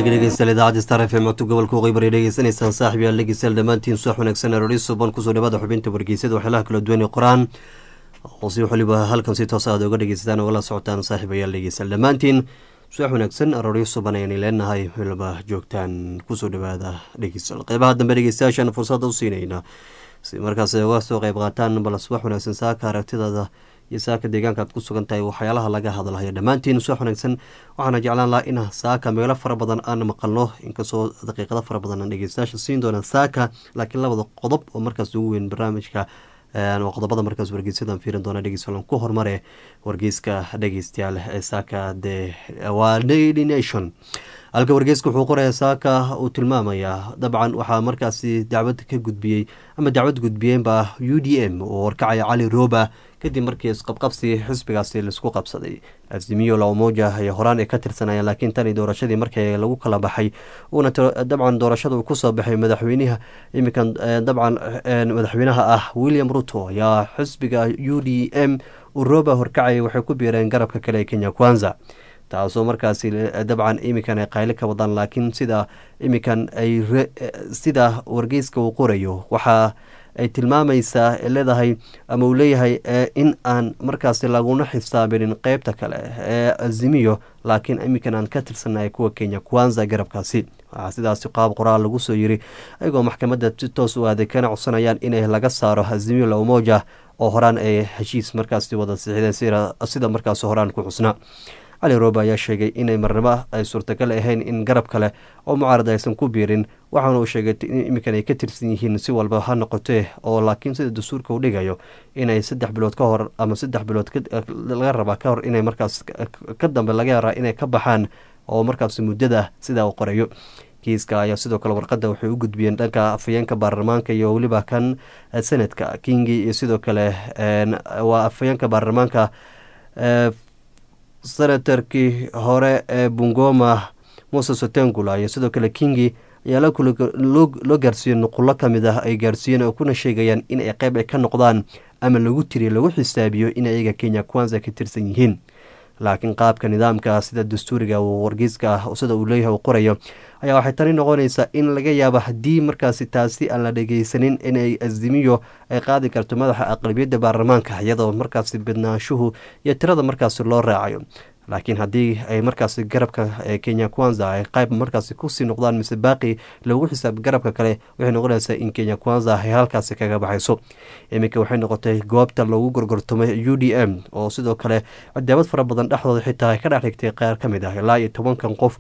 hagaagi dhegeystayaal idaacadda star f m codka gobolka waqooyi bari dhegeysanaysaan saaxib yaal dhegeystayaal dhammaantiin subax wanaagsan aroori suban kusoo dhawaada xubinta wargeysada waxyaalaha kala duwan ee qoraan oo si waliba halkan si toos aad oga dhegeysataan ogala socotaan saaxib ayaal dhegeystayaal dhammaantiin subax wanaagsan aroori suban ayaan leenahay waliba joogtaan kusoo dhawaada dhegeystayaal qeybaha dambe dhegeystayaashaan fursada u siinayna si markaas ay uga soo qeyb qaataan bal subax wanaagsan saaka aragtidaada iyo saaka deegaanka aad ku sugan tahay waxyaalaha laga hadlayo dhammaantiin subax wanaagsan waxaana jeclaan lahaa in saaka meelo fara badan aan maqalno inkastoo daqiiqado fara badan aan dhegeystayaasha siin doona saaka laakiin labada qodob oo markaas ugu weyn barnaamijka qodobada markaas wargeysyadaan fiirin doona dhegeystayaal ku hormare wargeyska dhegeystayaal ee saaka de waa daily nation halka wargeyska wuxuu qoraya saaka uu tilmaamayaa dabcan waxaa markaasi dacwad ka gudbiyey ama dacwad gudbiyeenba u d m oo warkacaya cali roba kadib markii isqabqabsi xisbigaasi laisku qabsaday azimiyo laomoja ay horaan ay ka tirsanayeen laakiin tani doorashadii markii lagu kala baxay uuna dabcan doorashada uu kusoo baxay madaxweynaha iminkan dabcan madaxweynaha ah william ruto ayaa xisbiga u d m uu roba horkacaya waxay ku biireen garabka kale ee kenya kwanza taasoo markaasi dabcan iminkan ay qayli ka wadaan laakiin sida iminkan ay sida wargeyska uu qorayo waxaa ay tilmaamaysaa leedahay ama uu leeyahay in aan markaasi laguna xisaabinin qeybta kale ee azimiyo laakiin iminkan aan ka tirsannahay kuwa kenya kwanza garabkaasi waxaa sidaasi qaab qoraal lagu soo yiri ayagoo maxkamadda si toos u aaday kana codsanayaan inay laga saaro azimiyo laomoja oo horaan ay heshiis markaasi wada siixdeen sida markaasi horaan ku xusna cali roba ayaa sheegay inay marnabo ay suurtagal ahayn in garab kale oo mucaarad aysan ku biirin waxaana uu sheegay in iminkan ay ka tirsan yihiin si walba ha noqotee oo laakiin sida dastuurka uu dhigayo inay saddex bilood ka hor ama saddex bilood laga rabaa ka hor inay markaas ka dambe laga yaraa inay ka baxaan oo markaas muddada sidaa uu qorayo kiiska ayaa sidoo kale warqadda waxay u gudbiyeen dhanka afhayeenka baarlamaanka iyo weliba kan senadka kingi iyo sidoo kale waa afhayeenka baarlamaanka senatarkii hore ee bungoma moses otengula iyo sidoo kale kingi ayaa loo gaarsiiyey nuqulo kamid ah ay gaarsiiyeen oo kuna sheegayaan in ay qeyb ay ka noqdaan ama lagu tiriyo lagu xisaabiyo in ayaga kenya kwanza ka tirsan yihiin laakiin qaabka nidaamka sida dastuuriga wargeyska ah sida uu leeyahay uu qorayo ayaa waxay tani noqonaysaa in laga yaabo haddii markaasi taasi aan la dhegeysanin inay azimiyo ay qaadi karto madaxa aqlabiyadda baarlamaanka iyadoo markaasi bidnaanshuhu iyo tirada markaasi loo raacayo laakiin haddii ay markaasi garabka kenya kwanza ay qayb markaasi kusii noqdaan mise baaqi lagu xisaab garabka kale waxay noqonaysaa in kenya kwanza ay halkaasi kaga baxayso iminka waxay noqotay goobta loogu gorgortamay u d m oo sidoo kale cadaabad fara badan dhexdooda xitaa ka dhex dhigtay qaar ka mid ah ilaa iyo tobankan qof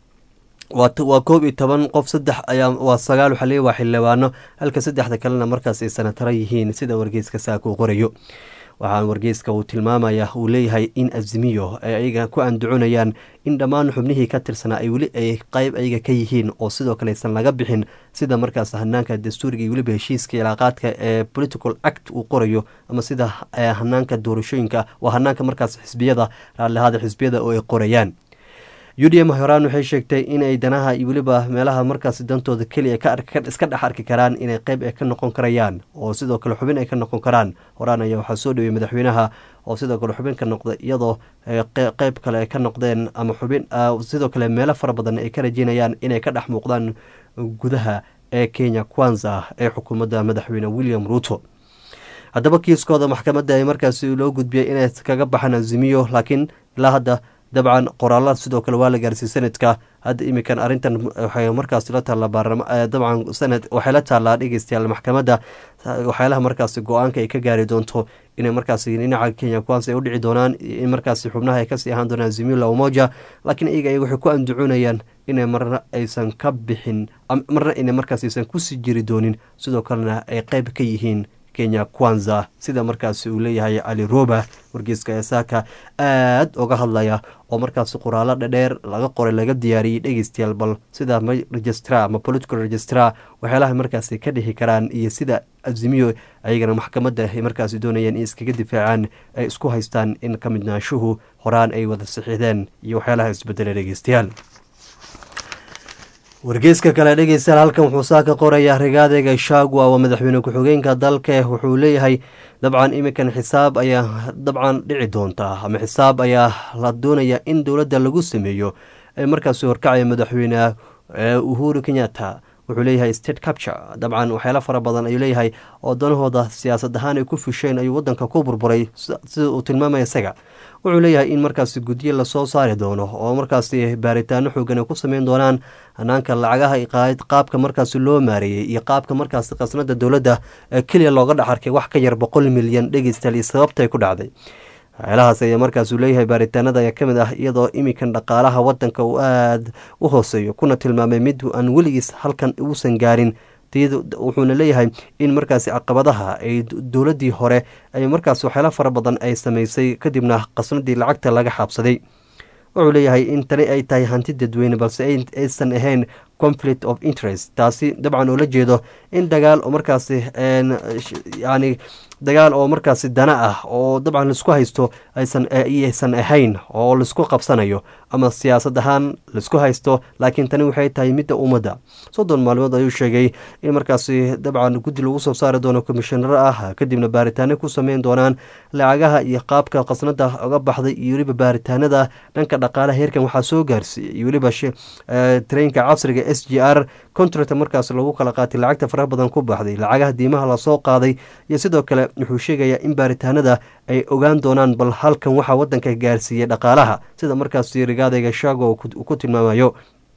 waa koob iyo toban qof saddex ayaa waa sagaal waxaa leeya waa xildhibaano halka saddexda kalena markaas ay sanataro yihiin sida wargeyska saaka uu qorayo waxaa wargeyska uu tilmaamaya uu leeyahay in azimiyo ay ayaga ku andaconayaan in dhammaan xubnihii ka tirsanaa ay weli ay qeyb ayaga ka yihiin oo sidoo kale aysan laga bixin sida markaas hanaanka dastuuriga iyo weliba heshiiska ilaaqaadka ee political act uu qorayo ama sida hanaanka doorashooyinka waa hanaanka markaas xisbiyada raallihada xisbiyada oo ay qorayaan u d m horaan waxay sheegtay inay danaha iyo weliba meelaha markaas dantooda keliya iska dhex arki karaan inay qeyb ay ka noqon karayaan oo sidoo kale xubin ay ka noqon karaan horaan ayaa waxaa soo dhaweyay madaxweynaha oo sidoo kale xubin ka noqda iyadoo qeyb kale ay ka noqdeen ama xubin sidoo kale meelo fara badan ay ka rajeynayaan inay ka dhex muuqdaan gudaha ee kenya kwanza ee xukuumadda madaxweyne william ruto haddaba kiiskooda maxkamadda ay markaasi loo gudbiyay inay kaga baxaan azimiyo laakiin ilaa hadda dabcan qoraalada sidoo kale waa la gaarsiiyey sanadka hadda iminkan arrintan waxay markaas la taallaa dabcan sanad waxay la taallaa dhegeystayaal maxkamadda waxyaalaha markaasi go-aanka ay ka gaari doonto inay markaasi dhinaca kenya kwansa ay u dhici doonaan in markaasi xubnaha ay kasii ahaan doonaan zimila umoja laakiin iyaga ay waxay ku andacoonayaan inay marna aysan ka bixin marna inay markaas aysan kusii jiri doonin sidoo kalena ay qeyb ka yihiin kenya kwanza sida markaasi uu leeyahay cali roba wargeyska esaaka aad uga hadlaya oo markaasi qoraalo dhadheer laga qoray laga diyaariyey dhegeystayaal bal sida registra ama political registra waxyaalaha markaasi ka dhixi karaan iyo sida azimiyo ayagana maxkamadda ay markaasi doonayaan in iskaga difaacaan ay isku haystaan in ka midnaashuhu horaan ay wada sixideen iyo waxyaalaha isbedela dhegeystayaal wargeyska kale dhegeystayaal halkan wuxuu saa ka qorayaa rigaadeyga shagwa waa madaxweyne ku-xigeenka dalka wuxuu leeyahay dabcan iminkan xisaab ayaa dabcan dhici doontaa ama xisaab ayaa la doonaya in dowladda lagu sameeyo ee markaasi horkacaya madaxweyne uhuru kenyatta wuxuu leeyahay state capture dabcan waxyaalo fara badan ayuu leeyahay oo danahooda siyaasad ahaan ay ku fusheen ayuu wadanka ku burburay sida uu tilmaamaya isaga wuxuu leeyahay in markaasi guddiye lasoo saari doono oo markaasi baaritaano xoogan ay ku sameyn doonaan hanaanka lacagaha qaabka markaasi loo maareeyey iyo qaabka markaasi khasnada dowladda keliya looga dhex arkay wax ka yar boqol milyan dhegeystaal iyo sababtay ku dhacday waxyaalahaas ayaa markaasuu leeyahay baaritaanada ayaa ka mid ah iyadoo iminkan dhaqaalaha wadanka uu aada u hooseeyo kuna tilmaamay mid aan weligiis halkan uusan gaarin wuxuuna leeyahay in markaasi caqabadaha ay dowladdii hore ay markaas waxyaala fara badan ay sameysay kadibna qasnadii lacagta laga xaabsaday wuxuu leeyahay in tani ay tahay hanti dadweyne balse aysan ahayn conflict of interest taasi dabcan oo la jeedo in dagaal oo markaasi yani dagaal oo markaasi dana ah oo dabcan laisku haysto aysan ahayn oo laisku qabsanayo ama siyaasad ahaan laisku haysto laakiin tani waxay tahay midda ummadda soddon maalmood ayuu sheegay in markaasi dabcan guddi lagu soo saari doono komishanaro ah kadibna baaritaano ku sameyn doonaan lacagaha iyo qaabka qasnada uga baxday iyo weliba baaritaanada dhanka dhaqaalaha heerkan waxaa soo gaarsiiyey iyo weliba tareenka casriga s g r contract markaas lagu kala qaatay lacagta faraha badan ku baxday lacagaha diimaha lasoo qaaday iyo sidoo kale wuxuu sheegayaa in baaritaanada ay ogaan doonaan bal halkan waxaa wadanka gaarsiiyey dhaqaalaha sida markaasi rigaadayga shaago uu ku tilmaamayo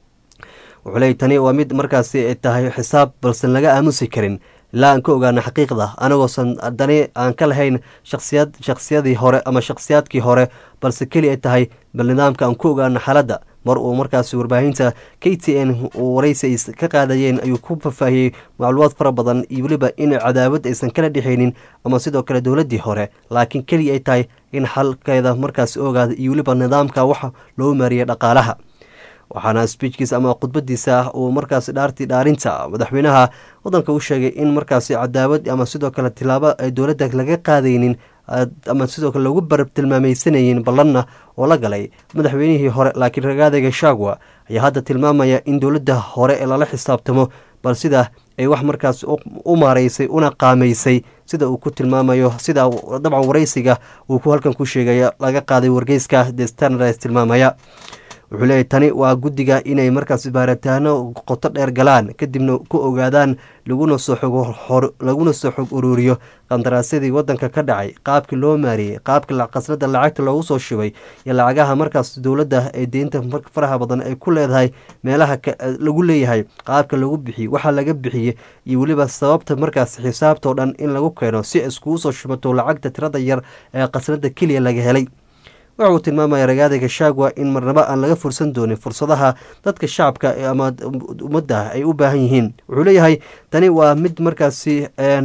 wuxuu leey tani waa mid markaasi tahay xisaab balsan laga aamusi karin ilaa aan ka ogaana xaqiiqda anagoosan dani aan ka lahayn shaqsiyad shakhsiyadii hore ama shakhsiyaadkii hore balse keli ay tahay bal nidaamka aan ku ogaano xaaladda mar uu markaasi warbaahinta k t n uu waraysi ay ka qaadayeen ayuu ku faahfaahiyey macluumaad fara badan iyo weliba in cadaawad aysan kala dhexaynin ama sidoo kale dowladdii hore laakiin keliya ay tahay in xalkeeda markaasi ogaada iyo weliba nidaamka waxa loo maariyay dhaqaalaha waxaana sbiijkiisa ama khudbadiisa uu markaasi dhaartii dhaarinta madaxweynaha wadanka u sheegay in markaasi cadaawad ama sidoo kale tilaabo ay dowladda laga qaadaynin ama sidoo kale lagu barab tilmaameysanayin ballanna oo la galay madaxweynihii hore laakiin ragaadayga shagwa ayaa hadda tilmaamaya in dowladda hore ee lala xisaabtamo bal sida ay wax markaas u maareysay una qaamaysay sida uu ku tilmaamayo sida dabcan waraysiga uu ku halkan ku sheegaya laga qaaday wargeyska the standards tilmaamaya wuxuu leeyahy tani waa guddiga inay markaas baaritaano qoto dheer galaan kadibna ku ogaadaan laguna soo laguna soo xog uruuriyo qandaraasyadii wadanka ka dhacay qaabkii loo maariyey qaabkii qasnada lacagta loogu soo shubay iyo lacagaha markaas dowladda ee deynta faraha badan ay ku leedahay meelaha lagu leeyahay qaabka lagu bixiyey waxaa laga bixiyey iyo weliba sababta markaas xisaabtoo dhan in lagu keeno si iskugu soo shubato lacagta tirada yar ee qasnada keliya laga helay waxa uu tilmaamaya ragaadayga shaagwa in marnabo aan laga fursan doonin fursadaha dadka shacabka ama ummadda ay u baahan yihiin wuxuu leeyahay tani waa mid markaasi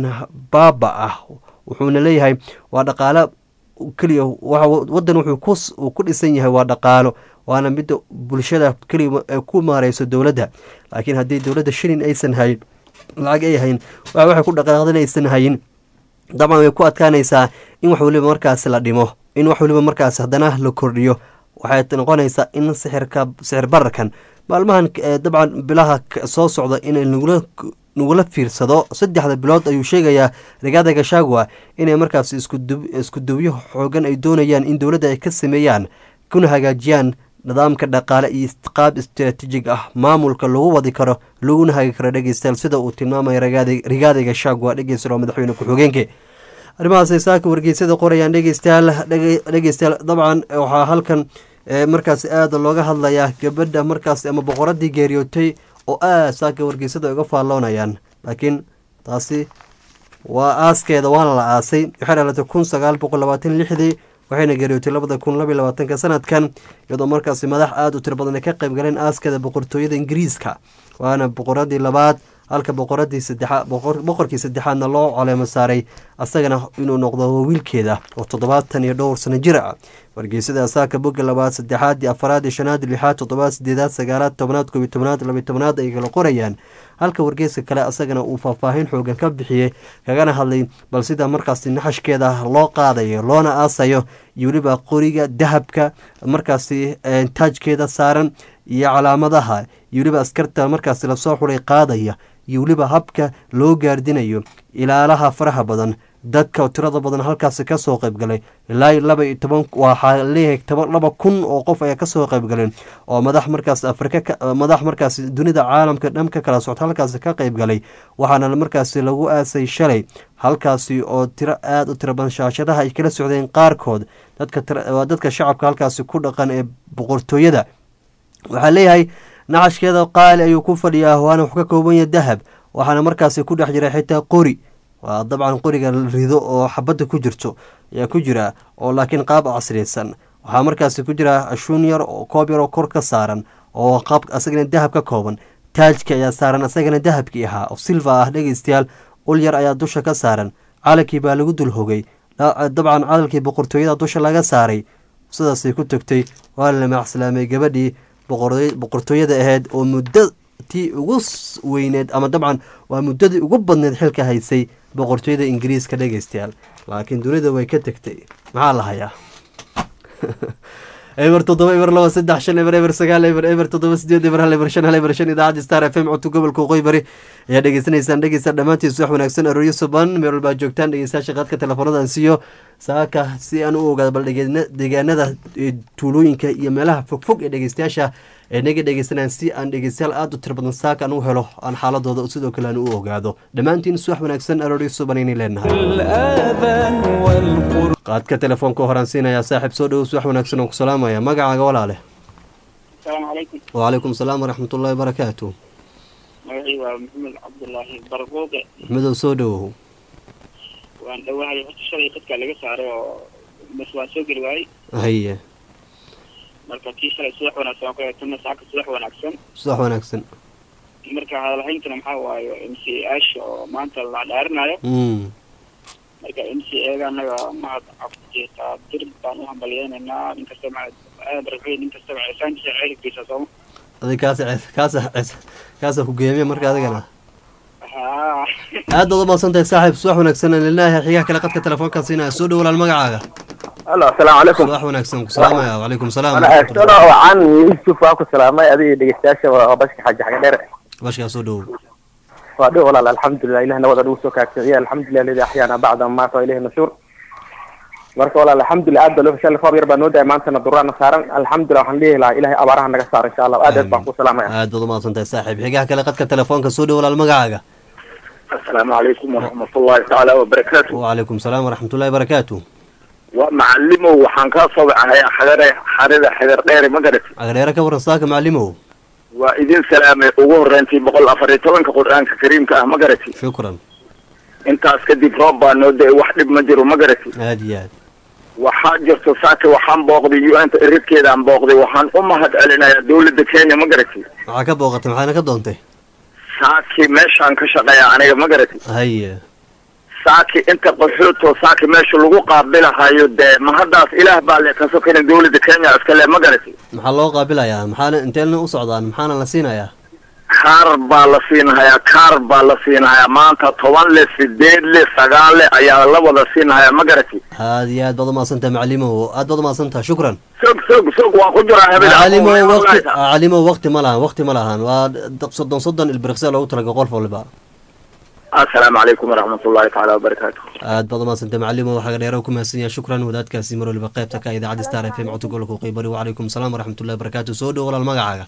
baaba ah wuxuuna leeyahay waa dhaqaalo keliya wadan wuxuu ku dhisan yahay waa dhaqaalo waana midda bulshada keliya ku maareyso dowladda laakiin haddii dowladda shilin aysan hayn lacag ay hayn waxay ku dhaqaaqdan aysan hayin dabcan way ku adkaanaysaa in wax weliba markaasi la dhimo in wax weliba markaas haddana la kordhiyo waxay noqonaysaa in sixirka sixir bararkan maalmahan dabcan bilaha soo socda in nagula fiirsado saddexda bilood ayuu sheegayaa rigaada gashagwa inay markaas isku dubyo xoogan ay doonayaan in dowladda ay ka sameeyaan kuna hagaajiyaan nidaamka dhaqaale iyo qaab istaraatiijig ah maamulka lagu wadi karo laguna hagi karo dhegeystayaal sida uu tilmaamaya rigaada gashagwa dhegeysta madaxweyne ku-xigeenka arrimahaasay saaka wargeysada qorayaan dhegeystayaal dhegeystayaal dabcan waxaa halkan markaas aada looga hadlayaa gabadha markaas ama boqoradii geeriyootay oo aad saaka wargeysada uga faalloonayaan laakiin taasi waa aaskeeda waana la aasay waxay dhalatay kun sagaal boqol labaatan lixdii waxayna geeriyootay labada kun labaiy labaatanka sanadkan iyadoo markaasi madax aada u tiro badan ay ka qayb galeen aaskeeda boqortooyada ingiriiska waana boqoradii labaad halka boqoradii saddexaad boqorkii saddexaadna loo caleemo saaray asagana inuu noqdo wiilkeeda oo toddobaatan iyo dhowr sano jir ah wargeysada asaaka boga labaad saddexaad afaraad shanaad lixaad toddobaad sideedaad sagaalaad tobnaad koobiy tobnaad labiy tobnaad ay kala qorayaan halka wargeyska kale asagana uu faahfaahin xoogan ka bixiyey kagana hadlay bal sida markaasi naxashkeeda loo qaadayo loona aasayo iyo weliba qoriga dahabka markaasi taajkeeda saaran iyo calaamadaha iyo weliba askarta markaasi lasoo xulay qaadaya iyo weliba habka loo gaardinayo ilaalaha faraha badan dadka tirada badan halkaasi kasoo qaybgalay ilaa laba iyo toban waxaa leeyahay toban laba kun oo qof ayaa kasoo qaybgaleen oo madax markaas afrika madax markaas dunida caalamka dhan ka kala socta halkaasi ka qaybgalay waxaana markaasi lagu aasay shalay halkaasi oo tiro aada u tiro badan shaashadaha ay kala socdeen qaarkood dadka dadka shacabka halkaasi ku dhaqan ee boqortooyada waxaa leeyahay nacashkeeda qaali ayuu ku fadhiyaa waana wax ka kooban yahay dahab waxaana markaasi ku dhex jira xitaa qori waa dabcan qoriga rido oo xabadda ku jirto ayaa ku jira oo laakiin qaab casriyeysan waxaa markaasi ku jira ashuun yar oo koob yar oo kor ka saaran oo qaab asagana dahab ka kooban taajka ayaa saaran asagana dahabkii ahaa oo silva ah dhegeystayaal ul yar ayaa dusha ka saaran calankii baa lagu dul hogay dabcan cadalkii boqortooyada dusha laga saaray sidaasay ku tagtay waa la macslaamay gabadhii boqortooyada ahayd oo muddo tii ugu weyneed ama dabcan waa muddadii ugu badneed xilka haysay boqortooyada ingiriiska dhegeystayaal laakiin dunida way ka tegtay maxaa la hayaa eber toddoba eber laba saddex shan eber eber sagaal eber eber toddoba sideed eber hal eber shan hal eber shan idaacadda star f m codka gobolka waqooyi bari ayaa dhegeysanaysaan dhegeysta dhammaantiis wax wanaagsan arooryo suban meel walbaa joogtaan dhegeystayaasha qaadka teleefoonadan siiyo saaka si aan u ogaado bal deegaanada tuulooyinka iyo meelaha fogfog ee dhegeystayaasha ee naga dhegeysanayaan si aan dhegeystayaal aada u tiro badan saaka aan u helo aan xaaladooda sidoo kale aan u ogaado dhammaantiin suwax wanaagsan arooryo suban aynay leenahay qaadka telefoonka horaan siinayaa saaxiib soo dhowow suwax wanaagsan oo ku salaamaya magacaaga walaale asalaamu calaykum wacalaykum salaam waraxmatullahi wabarakaatu magacii waa maxamed cabdullaahi barquuqe maxmedow soo dhowow waan dhawahay horta shalay qadkaa laga saaray oo bas waan soo geli waayey haye marka kii shalay subax wanaagsan waan ku eegtana saaka subax wanaagsan subax wanaagsan marka hadalhayntana maxaa waaye m c aasha oo maanta la dhaarinayo mm marka m c eega anaga mahad cabdijeetaa dir baan u hambalyeynaynaa nin kastaba aad raxay nin kastaba ceesaankiisa ceelkiisa sooma adig kaasa kaasa kaasa ku geemiya marka adigana haa aad baad u mahadsan tahay saaxiib subax wanaagsan aan leenahay xigaha kale qadka telefoonka siinaya soo dhow walaal magacaaga alo asalaamu calaykum subax wanaagsan ku salaamaya wacalaykum salaam ana eegtona wacan yusuf waa ku salaamay adiga dhegeystayaasha waa bashka xaaji xaga dheer bashkaa soo dhowow waa dhow walaal alxamdulilah ilah nabada nagu soo kaagsaciya alxamdulilah aladi axyaana bacda maata ilayhi nashuur marka walaal alxamdulilah aad baa loo fashalay roob yar baa noo daay maantana duraana saaran alxamdulilah waxaan leeyahi lahaa ilahay abaaraha naga saaro insha allah aad aad baan ku salaamaya aad baad u mahadsan tahay saaxiib xigaha kale qadka telefoonka soo dhow walaal magacaaga asalaamu calaykum waraxmatullahi tacaala wabarakaatu wacalaykum salaam waraxmatullahi barakaatu waa macalimow waxaan kaa soo wacahay xadare xarida xidar dheere ma garat agdheere ka waran saaka macalimow waa idin salaamay ugu horreyntii boqol afar iyo tobanka qur-aanka kariimka ah ma garati shukran intaas kadib roob baa noo da-ay wax dhib ma jiro ma garati aad iyo aad waxaa jirto saaka waxaan booqday u n ta iridkeedaan booqday waxaan u mahad celinayaa dawladda kenya ma garati maxaa ka booqatay maxaana ka doontay saaki meeshaan ka shaqeeya aniga ma garati haye saaki inta qaxootoo saaki meesha lagu qaabilahayo dee ma haddaas ilaah baa le ka sokana dawladda kenya iska le ma garati maxaa loo qaabilayaa maxaana inteelna u socdaan maxaana la siinayaa kaar baa la siinhayaa kaar baa la siinhayaa maanta toban le sideed le sagaal le ayaa la wada siinhayaa ma garati aad iyo aad baad umahadsan tahay macalimow aad baad umahadsan tahay shukran sog sog sog waan ku jiraa habeen macalimow waqti macalimow waqti ma lahan waqti ma lahan waa soddon soddon ilbiriqsiya loogu talagalay qof waliba assalaamu calaykum waraxmatullahi tacaala wabarakaatu aad baad umahadsan tahay macalimow xaga dheere ku mahadsan yahay shukran wadaadkaasi mar waliba qaybta ka idaacadda star f m codka gobolka waqooyi bari wacalaykum salaam waraxmatullahi barakaatu soo dhow walaal magacaaga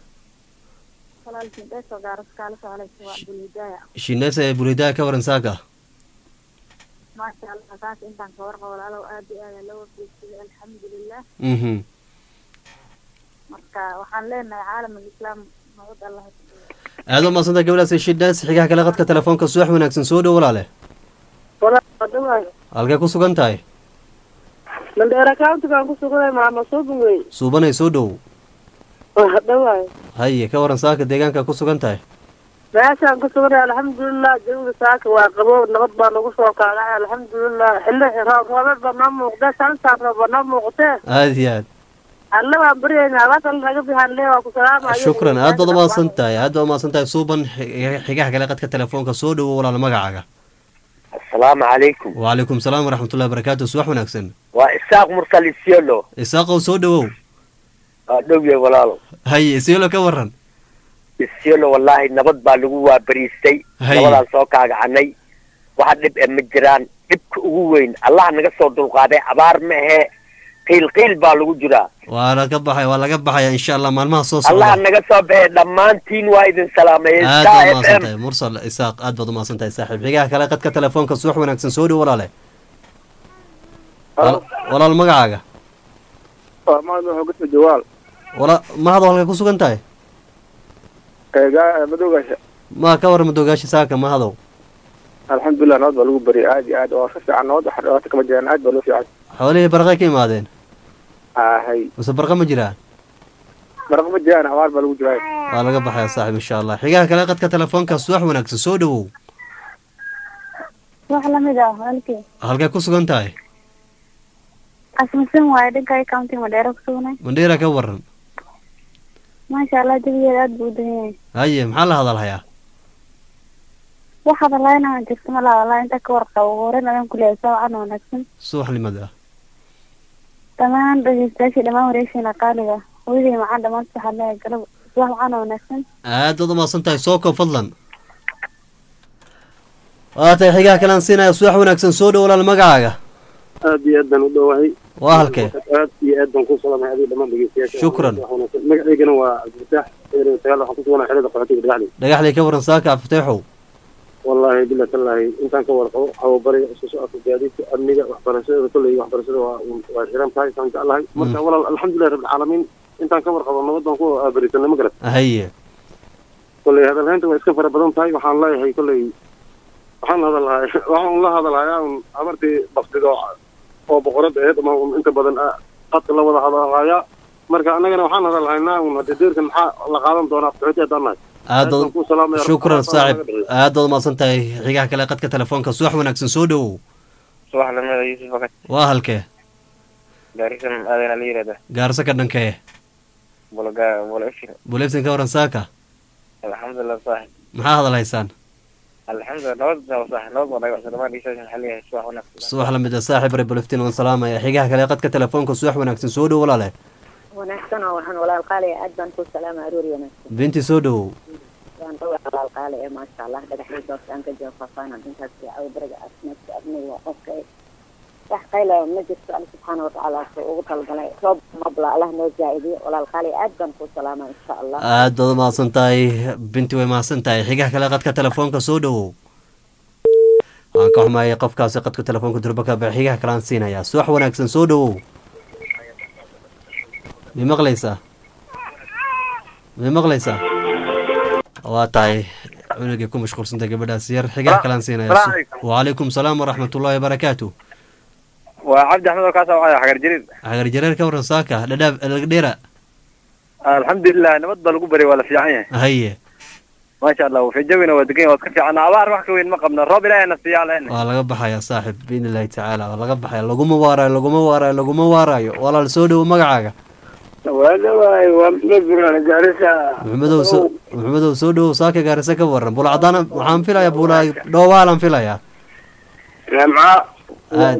shineesa ee bulidaaya ka waran saaka maasha allah saas intaan ka warqabo walaalow aad iyo aada loo wafiigsiyay alxamdulilah mhm marka waxaan leenahay caalam alislaam nabad allah aad u mahadsan tahay gabadhaas shinees xigaha kale qadka telefoonka subax wanaagsan soo dhow walaale walaadhawaay halkee ku sugan tahay mandheera countigaan ku suganay maama suubin wey suubanay soo dhow wahadhawaay haye ka waran saaka deegaanka ku sugan tahay meeshaan ku suganay alxamdulilah jawiga saaka waa qabow nabad baa nagu soo kaagay alxamdulilah xilli roob roobeed baa noo muuqdee santaan roob baa noo muuqatee aad iyo aad alle waan baryaynaa abaasal naga bixaan lee waa ku salaamaya shukran aad baad umahadsan tahay aad baad umahadsan tahay suuban xi- xigaha kale qadka telefoonka soo dhowo walaal magacaaga asalaamu calaykum wacalaykum salaam waraxmatullahi barakaatu subax wanaagsan waa isaaq mursal isiolo isaaqow soo dhowow waa dhowye walaalo haye isiolo ka waran isyolo wallaahi nabad baa lagu waabariistay Haye. nabadaan soo kaagacanay waxa dhib e ma jiraan dhibka ugu weyn allah naga soo dulqaaday abaar ma ahe qiil qiil baa lagu jiraa waa laga baxay waa laga baxaya insha allah maalmaha soo allah socda naga soo baxay dhammaantiin waa idin salaamay aad Star baad FM. umahadsan tahay mursal isaaq aad baad umahadsan tahay saaxiib xigaha kale qadka telefoonka subax wanaagsan soo dhow walaale Wal- walaal magacaaga waa maadna hoogasta jawaal wala mahadoo halkay ku sugan tahay eegaa madoogaasha ma ka warrama dogaashi saaka mahadow alxamdulilah nabad baa lagu bariyay aad iyo aad oo ka fiican nabad wax dhibaato kama jiraan aad baa loo fiican xoolihii barqay ka imaadeen ahay mise barqa ma jiraan maraq ma jiraan abaar baa lagu jiraa waa laga baxaya saaxiib insha allah xigaha kale qadka telefoonka subax wanaagsan soo dhowow wax lamid ah walkii halkay ku sugan tahay asmasan waaye dhanka county madheero ku sugnay mandheera ka waran maasha allah jabigeeda aad buu u dahan yahay haye maxaa la hadalhayaa wax hadalaayna jirto ma laha wallahi inta ka warqabo ugu horeyn adan ku leeyahay saawacan wanaagsan subaxnimada dhammaan dhegeystayaashii dhammaan wareegsiina qaaliga hooyadii macaan dhammaan waxaad leeyahay galab subax wacan wanaagsan aad baad umahadsan tahay soo koob fadlan waa tahay xigaha kalean siinaya subax wanaagsan soo dhow walaal magacaaga aad iyo aad baan u dhowahay waa halkee aad iyo aad baan ku salaamay adiga dhammaan dhegeystayaasha Shukran. magacaygana waa cabdifatax eero sagaal waxaan ku suganaa xerada qaxootiga dhagaxley dhagaxley ka waran saaka afteexow wallaahi bilah tallaahi intaan ka warqabo hawabariga isku socodka gaadiidka amniga waxbarashada kolley waxbarashada waa waa xiran tahay saan jeclahay marka walaal alxamdulilah rabbilcaalamiin intaan ka warqabo nabad baan ku barisanay ma garat haye kolley hadalhaynta waa iska fara badan tahay waxaan leeyahay kolley waxaan hadalhay waxaan la hadalhayaa un abartii baktido oo boqorad aheed ama un inta badan ah qadka la wada hadalhayaa marka annagana waxaan hadalhaynaa un haddii deerkan maxaa la qaadan doonaa qaxooti haddaan nahay aad baan ku salaamaya shukran Rabbi saaxib naga bixiyo. aad baad umahadsan tahay xigaha kale qadka telefoonka subax wanaagsan soo dhowow subax lamida yuusuf fakat waa halkee gaarisan aadana la yirahda gaarso ka dhankee bulaga bula ifin buleeftin ka waran saaka alxamdulilah saaxib maxaa hadalhaysaan alxamdulilah nabad baa saaxib nabad baa dhagacsa dhamaan dhiisaasan xaliyahay subax wanaagsan subax lamid a saaxib re buleeftin waan salaamaya xigaha kale qadka telefoonka subax wanaagsan soo dhow walaale wanaagsan oo waxaan walaal qaali aad baan ku salaama aroori wanaagsan binti soo dhowow waan dhawaa walaal qaali ee maasha allah dhagaxdii doorta aan ka jiro faahfaahin intaas caawa bariga caafimaadka abniga waa qofka wax qayla ma jirto alla subxaana watacaala soo ugu talgalay roob mabla allah noo jaa-idiyo walaal qaali aad baan ku salaama insha allah aad baad umahadsan tahay binti way mahadsan tahay xigaha kale qadka telefoonka soo dhowow waan ka xumaayay qofkaasi qadka telefoonka durbaka ba xigaha kale aan siinayaa subax wanaagsan soo dhowow mi maqlaysaa mi maqlaysaa waa tahay cunugay ku mashquulsantay gabadhaas yar xigaha kale aan siinayaa Salaam calaykum. wacalaykum salaam waraxmatullaahi wabarakaatu waa cabdi axmed oo kaa soo wacaya xagar jariir xagar jareer ka waran saaka dhadhaab lagdheera alxamdulilah nabad baa lagu baryay waa la fiican yahay haye maasha allah wafijawina waa degan yahay waa iska fiican abaar wax ka weyn ma qabna roob ilaahay na siiyaa lehna waa laga baxayaa saaxib biidni illaahi tacaala waa laga baxaya laguma waarayo laguma waarayo laguma waarayo walaal soo dhowo magacaaga waa dhawaay waa maxmed buraan gaarisa maxamedow soo maxamedow soo dhowow saaka gaarisa ka waran bula cadaan waxaan filayaa bula dhoowaalan filayaa jamca aad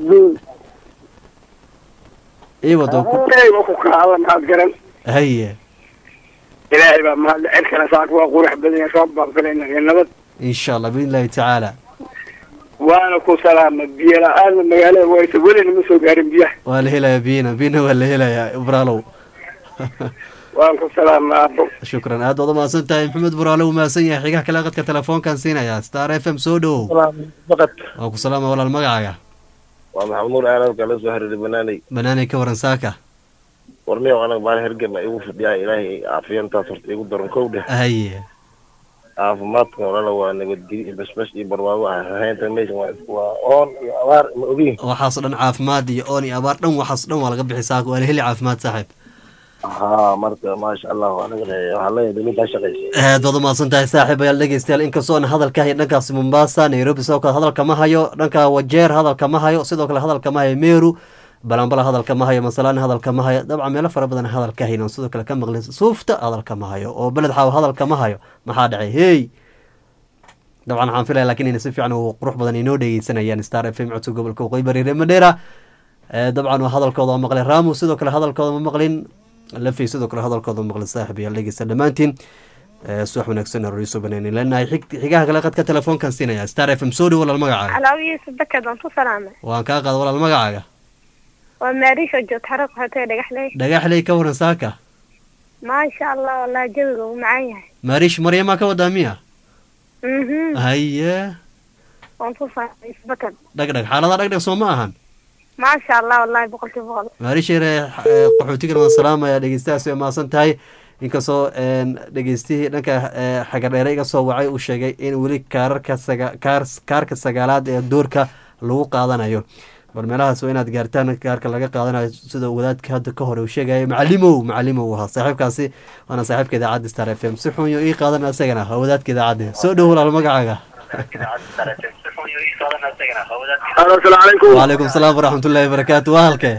ii wado ku wa ku kaala maxaad garan haye ilaahay baa mahadle cirkana saaka waa qurux badan yahay roob baan filayna iyo nabad insha allah biidni illaahi tacaala waana ku salaama biyo la-aanna magaalada waysa welina ma soo gaarin biyaha waa la helayaa biyina biyina waa la helayaa ibraalow waan ku salaama aabo shukran aad baad umahadsan tahay maxamed buraale uu mahadsan yahay xigaha kale qadka telefoonkan siinayaa star f m soo dhowow waa ku salaama walaal magacaaga waa maxamed nuur aalad kala soo xiriiray banaanay banaanay ka waran saaka warniyow anaga maalin hergana igu fidhiyaa ilaahay caafiyantaas horta igu daran kow dheh haye caafimaadka walala waa nabadgelyo iyo basbas iyo barwaaqo ah rahaynta meesha waa isku waa oon iyo abaar ma ogiin waxaasoo dhan caafimaad iyo oon iyo abaar dhan waxaasoo dhan waa laga bixi saaka waa la heli caafimaad saaxiib haa marka maasha allah anagana waxaa leeyahay dowladda shaqaysa aad baad umahadsan tahay saaxiib ayaal dhegeystayaal inkastoo aan hadalka hayo dhankaasi mombasa nairobi sidoo kale hadalka ma hayo dhanka wajeer hadalka ma hayo sidoo kale hadalka ma hayo meru balambala hadalka ma hayo masalaan hadalka ma hayo dabcan meelo fara badan hadalka hayno sidoo kale ka maqlin suufta hadalka ma hayo oo beled xaawo hadalka ma hayo maxaa dhacay hey dabcan waxaan filaya lakin inay si fiican oo qurux badan inoo dhegeysanayaan star f m codka gobolka waqooyi bari reer madheera dabcan waa hadalkooda oo maqlin ramu sidoo kale hadalkooda ma maqlin lafi sidoo kale hadalkooda ma maqlin saaxib yaal dhegeysta dhammaantiin subax wanaagsan roriiso banaanin leenahay xigaha kale qadka telefoonkan siinaya star f m soo dhow walaal magacaaga calaawihiisa dakad waan ku salaamay waan kaa qaada walaal magacaaga waa maariisho joogta xaraq hotee dhagaxley dhagaxley ka waran saaka maasha allah wallahi jawiga uu macaan yahay maariish maryamaa ka wadaa miya mhm haye waan ku salaamay isbakad dhagdhag xaalada dhagdhag soo ma ahan maasha allah wallahi boqolkiiba boqol maariisheere qaxootigan waan salaamaya dhegeystahaas way mahadsan tahay inkastoo dhegeystihii dhanka xagadheere iga soo wacay uu sheegay in weli kaararka saga kaar kaarka sagaalaad ee doorka lagu qaadanayo bal meelahaas waa inaad gaartaan kaarka laga qaadanayo sida wadaadka hadda ka hore uu sheegaya macalimow macalimow ahaa saaxiibkaasi waana saaxiibka idaacadda star f m si xunyo ii qaadan isagana waa wadaadka idaacadda soo dhow walaal magacaaga wacalaykum salaam waraxmatullaahi wabarakaatu waa halkee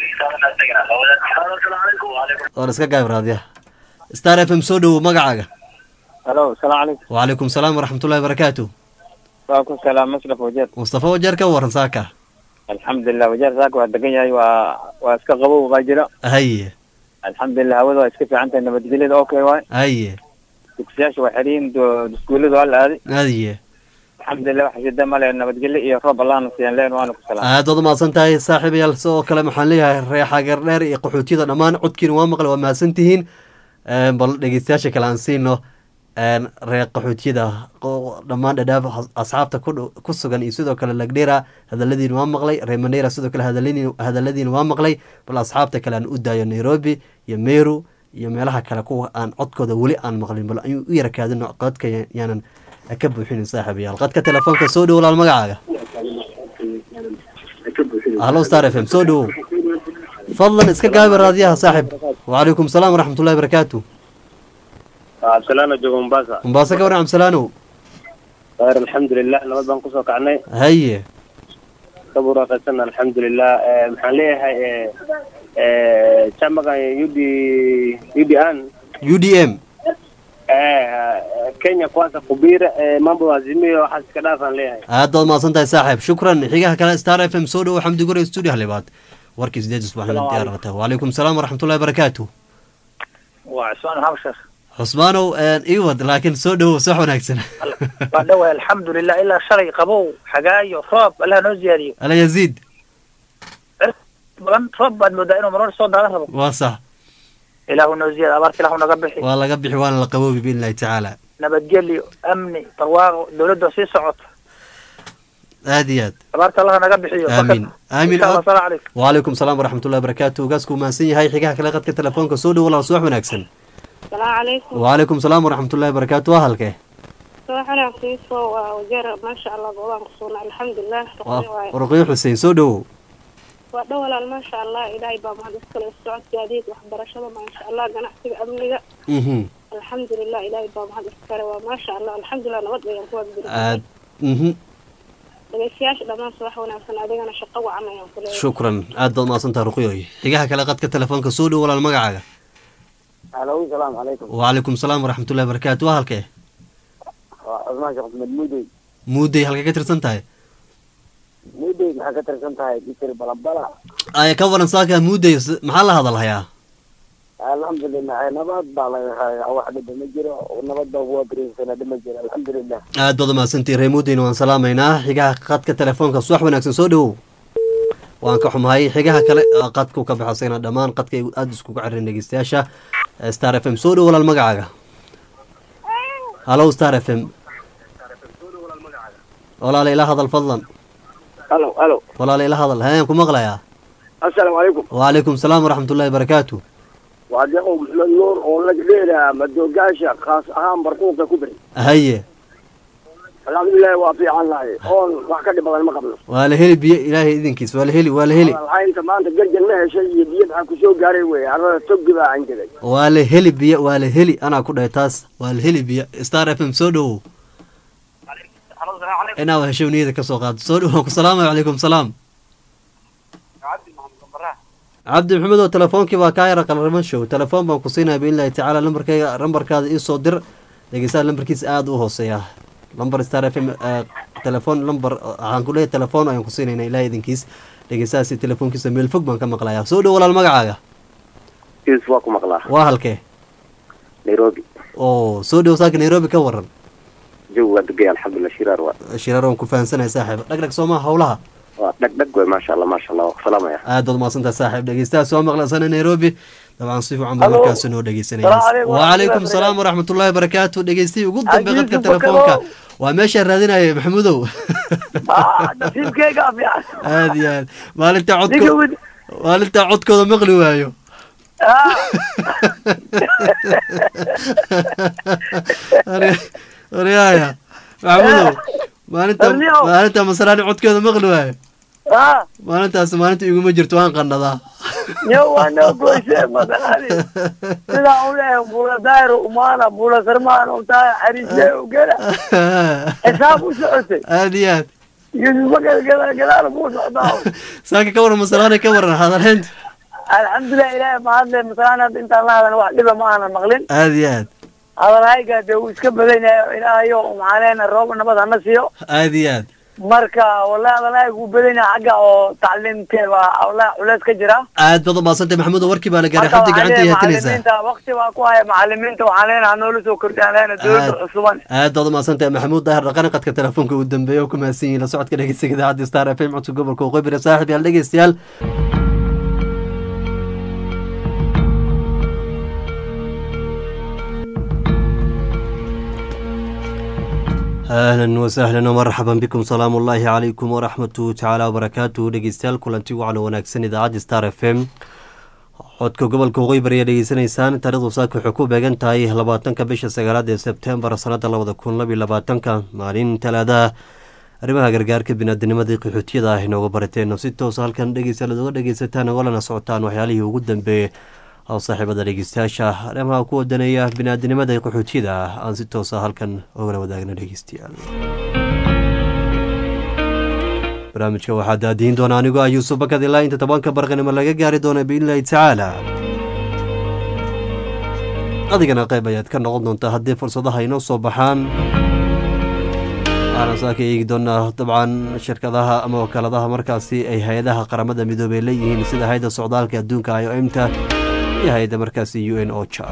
waan iska gaab raadiya star f m soo dhowow magacaaga halo asalaamu calaykum wacalaykum salaam waraxmatullahi wabarakaatu waa ku salaam musraf wajeer mustafa wajeer ka waran saaka alxamdulilah wajeer saaka waa degan yahay waa waa iska qabow baa jira haye alxamdulilah hawada waa iska fiican tahay nabadgelyada okay waay haye dugsiyaasha waa xiriin iskuullada waa la aaday haye alxamdulilah waxa shida male nabadgelyo iyo roob allaana siiyaan leen waana ku salaam aad waad umahadsan tahay saaxiibayaal sidoo kale waxaan leeyahay reexagar dheer iyo qaxootiyada dhammaan codkiina waa maqle waa mahadsan tihiin bal dhegeystayaasha kale aan siino reer qaxootiyada dhammaan dhadhaaf asxaabta ku sugan iyo sidoo kale lagdhera hadaladiina waa maqlay reer manera sidoo kale hadaladiina waa maqlay bal asxaabta kale aan u daayo nairobi iyo meru iyo meelaha kale kuwa aan codkooda weli aan maqlin bal ayuu u yarakaadino codka yaanan ka buuxinin saaxiibayaal qadka telefoonka soo dhow walaal magacaaga hallo star f m soo dhowow fadlan iska gaabi raadiyaha saaxib wacalaykum salaam waraxmatullahi barakaatu cabdisalaano joogo mombasa mombasa ka waran cabdisalaanow khayr alxamdulilah nabad baan kusoo kacnay haye ka buraaqaysan alxamdulilah maxaan leeyahay chamagan u d u d an u d m kenya kwanza kubira mambo azimio waxaas iska dhaafaan leeyahay aad baad mahadsan tahay saaxiib shukran xigaha kale star f m soo dhowo xamdi gure studio halibaad warkii sideed usbuuxna diyaarata wacalaykum salaam waraxmatullahi barakaatu waa cusmaan maxamed sheekh cusmaanow iwad laakiin soo dhowow sax wanaagsan waa dhawaay alxamdulilah ilaa shalay qabow xagaayo roob allah noo ziyaadiyo ala yaziid badan roob baad moodaa inuu marmar soo daadan rabo waa sax ilaahu noo ziyaad abaarta ilaahu naga bixi waa laga bixi waana la qaboobi biidn illahi tacaala nabadgelyo amni barwaaqo dowladda sii socota aad iyo aad abaarta allaha naga bixiyo aamin aamin insha allah salaam calaykum wacalaykum salaam waraxmatullahi barakaatu ogaasku mahadsan yahay xigaha kale qadka telefoonka soo dhow walaal subax wanaagsan salaamu calaykum wacalaykum salaam waraxmatullahi barakaatu waa halkee subax wanaagsan soo waa wajeer maasha allah goobaan ku sugnaa alxamdulilah ruqiyo xuseen soo dhowow waa dhow walaal maasha allah ilaahay baa mahad iskale socodka adeeg waxbarashada maasha allah ganacsiga amniga alxamdulilah ilaahay baa mahad iskale waa maasha allah alxamdulilah nabad ayaan ku wada aad dhegeystayaasha dhammaan subax wanaagsan adigana shaqo wacan ayaan ku leeyahay shukran aad baad mahadsantaha ruqiyoy xigaha kale qadka telefoonka soo dhow walaal magacaaga alo salaamu calaykum wacalaykum salaam waraxmatullahi barakaatu waa halkee waa cusmaan sheekh maxmed muudey muudey halkay ka tirsan tahay muudey maxaa ka tirsan tahay bitir balabala aya ka waran saaka muudey maxaa la hadal hayaa alxamdulilah nabad baa laga hayaa wax dhiba ma jiro nabad baa kuwa berinsana dhima jiro alxamdulilah aad baad umahadsantihi ree muudeyna waan salaamaynaa xigaha qadka telefoonka subax wanaagsan soo dhowow waan ka xumahay xigaha kale qadku ka baxo isagana dhammaan qadka aada iskugu caririn dhegeystayaasha star f m soo dhow walaal magacaaga hallo star f m walaala ila hadal fadlan halo halo walaala ila hadal hayaan ku maqlayaa assalaamu calaykum wacalaykum salaam waraxmatullahi barakaatu waa deeqow maxmed nuur oo lagdheera madoogaasha khaas ahaan barquuqa ku beri haye alxamdulilahi waa fiican nahay oon wax ka dhib badan ma qabno waa la heli biyo ilaahay idinkiis waa la heli waa la heli lahaynta maanta garjan ma heshay iyo biyo maxaa kusoo gaaray wey arada togi baa angeday waa la heli biyo waa la heli anaa ku dhahay taas waa la heli biyo star f m soo dhowow inaa heshow niyada kasoo qaado soo dhow waan ku salaamaya calaykum salaam cabdi maxamed oo telefoonkii baa kaa yara qalrama show telefoon baan ku siinaya biidnillahi tacaala lambarkayga lambarkaada iisoo dir dhegeystaha lambarkiisa aada u hooseeya lambar star f m telefoon lambar waxaan ku leeyahay telefoon ayaan ku siinayna ilaah idinkiis dhegeystahaasi telefoonkiisa meel fog baan ka maqlayaa soo dhow walaal magacaaga is waa ku maqlaa waa halkee nairobi oo soo dhow saaka nairobi ka waran jawi waa degay alxamdulilah shiraar waa shiraar waan ku fahansanahay saaxiib dhagdhag sooma howlaha waa dhagdhag wey maasha allah maasha allah waa salaamaya aad baad umahadsantahay saaxiib dhegeystaha soo maqlasana nairobi dabcan si fiican baa Halo. markaasi noo dhegeysanaya Salaam alaikum wacalaykum warahmatullahi salaam waraxmatullahi wabarakaatu dhegeystihii ugu dambe Ajiib qadka Bukaro. telefoonka waa meeshaa raadinaya maxamudow nasiibkeyga fiican aad iyo aad maalinta ninka codko wid maalinta codkooda maqli waayo waryaaya maxamudow maalinta Arniyow. maalinta masraani codkooda maqli waayo ah maalintaas maalinta iguma jirto waan qanadaa yo waa noo goyshe masalani sidaa u leeyahay bula daayro umaana bula sarmaan u tahay xariisle u gela xisaab u socotay aad iyo aad yusufa gadaal gadaal buu socdaa saaka ka waran masraani ka waran hadalheynta alxamdulilah ilaahay mahadle masalan hadda intaan la hadan wax dhiba ma aanan maqlin aad iyo aad hadalhayga dee wuu iska badan yahay ilaahayo maxaan leenahay roob nabad hana siiyo aad iyo aad marka wallahi hadalhayga wuu badan yahay xagga oo tacliimkee baa wallahi culeys ka jira aad baad umahadsantay maxamudow warkii baa la gaaray Marka xabdi waxaan gacanta leeyahay haatinaysaa macalimiinta waqti baa ku haya macalimiinta waxaan leenahay hanoola soo kordhiyaan leenahay dowladda Aad. cusuban aad baad umahadsantahay maxamuud daahir dhaqan qadka telefoonka ugu dambeeya oo ku mahadsan yihiin la socodka dhegeysiga idaacadda star f m codka gobolka waqooyi saaxib yaal dhegeystayaal ahlan wasahlan wmarxaban bikum salaamu ullaahi calaykum waraxmatu tacaala wabarakaatuhu dhegeystayaal kulanti wacan wanaagsan idaacadda star f m codka gobolka waqooyi bari ayaa dhegeysanaysaan taarikhdu saaka waxay ku beegan tahay labaatanka bisha sagaalaad ee sebtembar sanada labada kun labiyo labaatanka maalin talaadaha arrimaha gargaarka binaadinimadii qaxootiyada ah inooga barateen si toosa halkan dhegeystayaal ad uga dhegeysataan ogolana socotaan waxyaalihii ugu dambeeyey oo saaxiibada dhegeystayaasha arrimaha ku wadanaya binaadinimada qaxootiyada ah aan si toosa halkan ogala wadaagna dhegeystayaal barnaamijka waxaa daadihin doona anigoo ah yuusuf bakad ilaa inta tobanka barqanimo laga gaari doona biidnillahi tacaala adigana qayb ayaad ka noqon doontaa haddii fursadaha inoo soo baxaan waxaana saaka eegi doonaa dabcan shirkadaha ama wakaaladaha markaasi ay hay-adaha qaramada midoobey leeyihiin sida hay-adda socdaalka adduunka i o m ta iyo hay-adda markaasi u n ocha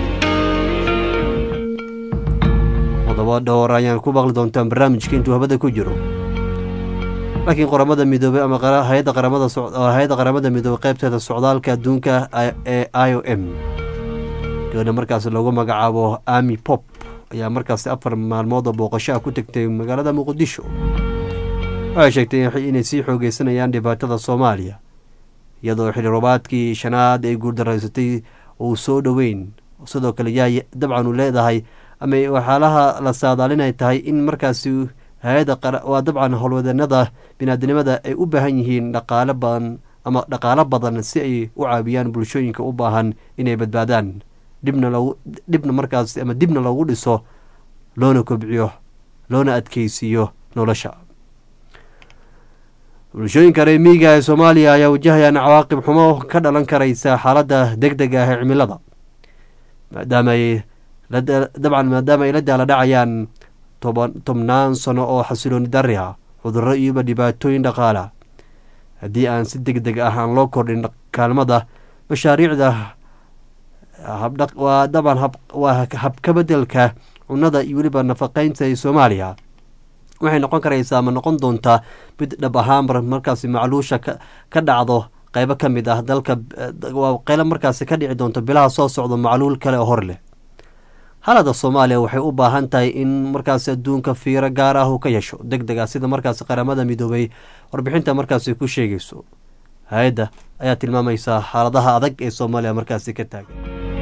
qodobo dhowr ayaan ku maqli doontaan barnaamijka intuu habada ku jiro laakiin qoramada midoobey ama qara- hay-adda qaramada soc- oo hay-adda qaramada midoobey qaybteeda socdaalka adduunka I- ee i o m gabadha markaasi lagu magacaabo ami pop ayaa markaasi afar maalmood oo booqasho ah ku tegtay magaalada muqdisho waxay sheegtay in- inay sii xoogeysanayaan dhibaatada soomaaliya iyadoo xili roobaadkii shanaad ay guuldaraysatay uu soo dhoweyn sidoo kale yaa dabcan uu leedahay ama waxyaalaha la saadaalinay tahay in markaasi hay-adda qara- waa dabcan howlwadanada binaadinimada ay u baahan yihiin dhaqaale badan ama dhaqaalo badan si ay u caawiyaan bulshooyinka u baahan inay badbaadaan dhibna logu dhibna markaas ama dibna loogu dhiso loona kobciyo loona adkeysiiyo nolosha bulshooyinka reer miyiga ee soomaaliya ayaa wajahayaan cawaaqib xumo ka dhalan karaysa xaaladda deg dega ah ee cimilada maadaama ay la da- dabcan maadaama ay la daala dhacayaan toban tobnaan sano oo xasilooni darri ah cudurro iyoba dhibaatooyin dhaqaala haddii aan si deg deg ah aan loo kordhin kaalmada mashaariicda habdhaq waa dabcan hab waa habkabedelka cunnada iyo weliba nafaqeynta ee soomaaliya waxay noqon karaysaa ama noqon doontaa mid dhab ahaan mar- markaasi macluusha ka ka dhacdo qeybo ka mid ah dalka eh, waa qeylo markaasi ka dhici doonto bilaha soo socdo macluul kale oo hor leh halada soomaaliya waxay u baahan tahay in markaasi adduunka fiiro gaar ah uu ka yeesho deg deg ah sida markaasi qaramada midoobay warbixinta markaasi ku sheegayso hay-adda ayaa tilmaamaysa xaaladaha adag ee soomaaliya markaasi ka taagan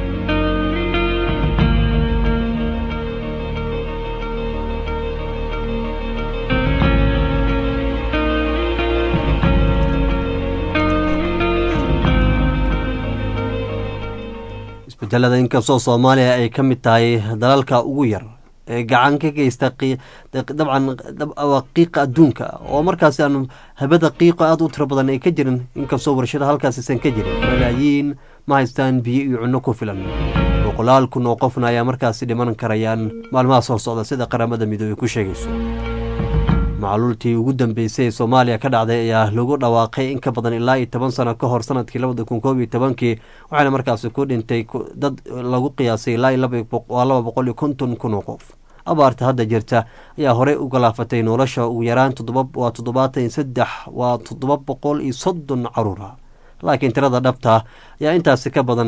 isbedelada inkastoo soomaaliya ay ka mid tahay dalalka ugu yar ee gacan ka geysta qii- dabcan dab- waa qiiqa adduunka oo markaasi aan habada qiiqa aada u tiro badan ay ka jirin inkastoo warshada halkaas aysan ka jirin malaayiin ma haystaan biyo iyo cunno ku filan boqolaal kun oo qofna ayaa markaasi dhiman karayaan maalmaha soo socda sida qaramada midoobey ku sheegayso macluultii ugu dambeysay ee soomaaliya ka dhacday ayaa lagu dhawaaqay in ka badan ilaa iyo toban sano ka hor sanadkii labada kun koob iyo tobankii waxaana markaasi ku dhintay dad lagu qiyaasay ilaa iyo laba boqol iyo konton kun oo qof abaarta hadda jirta ayaa horey u galaafatay nolosha ugu yaraan waa toddobaatan iyo saddex waa toddoba boqol iyo soddon caruura laakiin tirada dhabta ayaa intaasi ka badan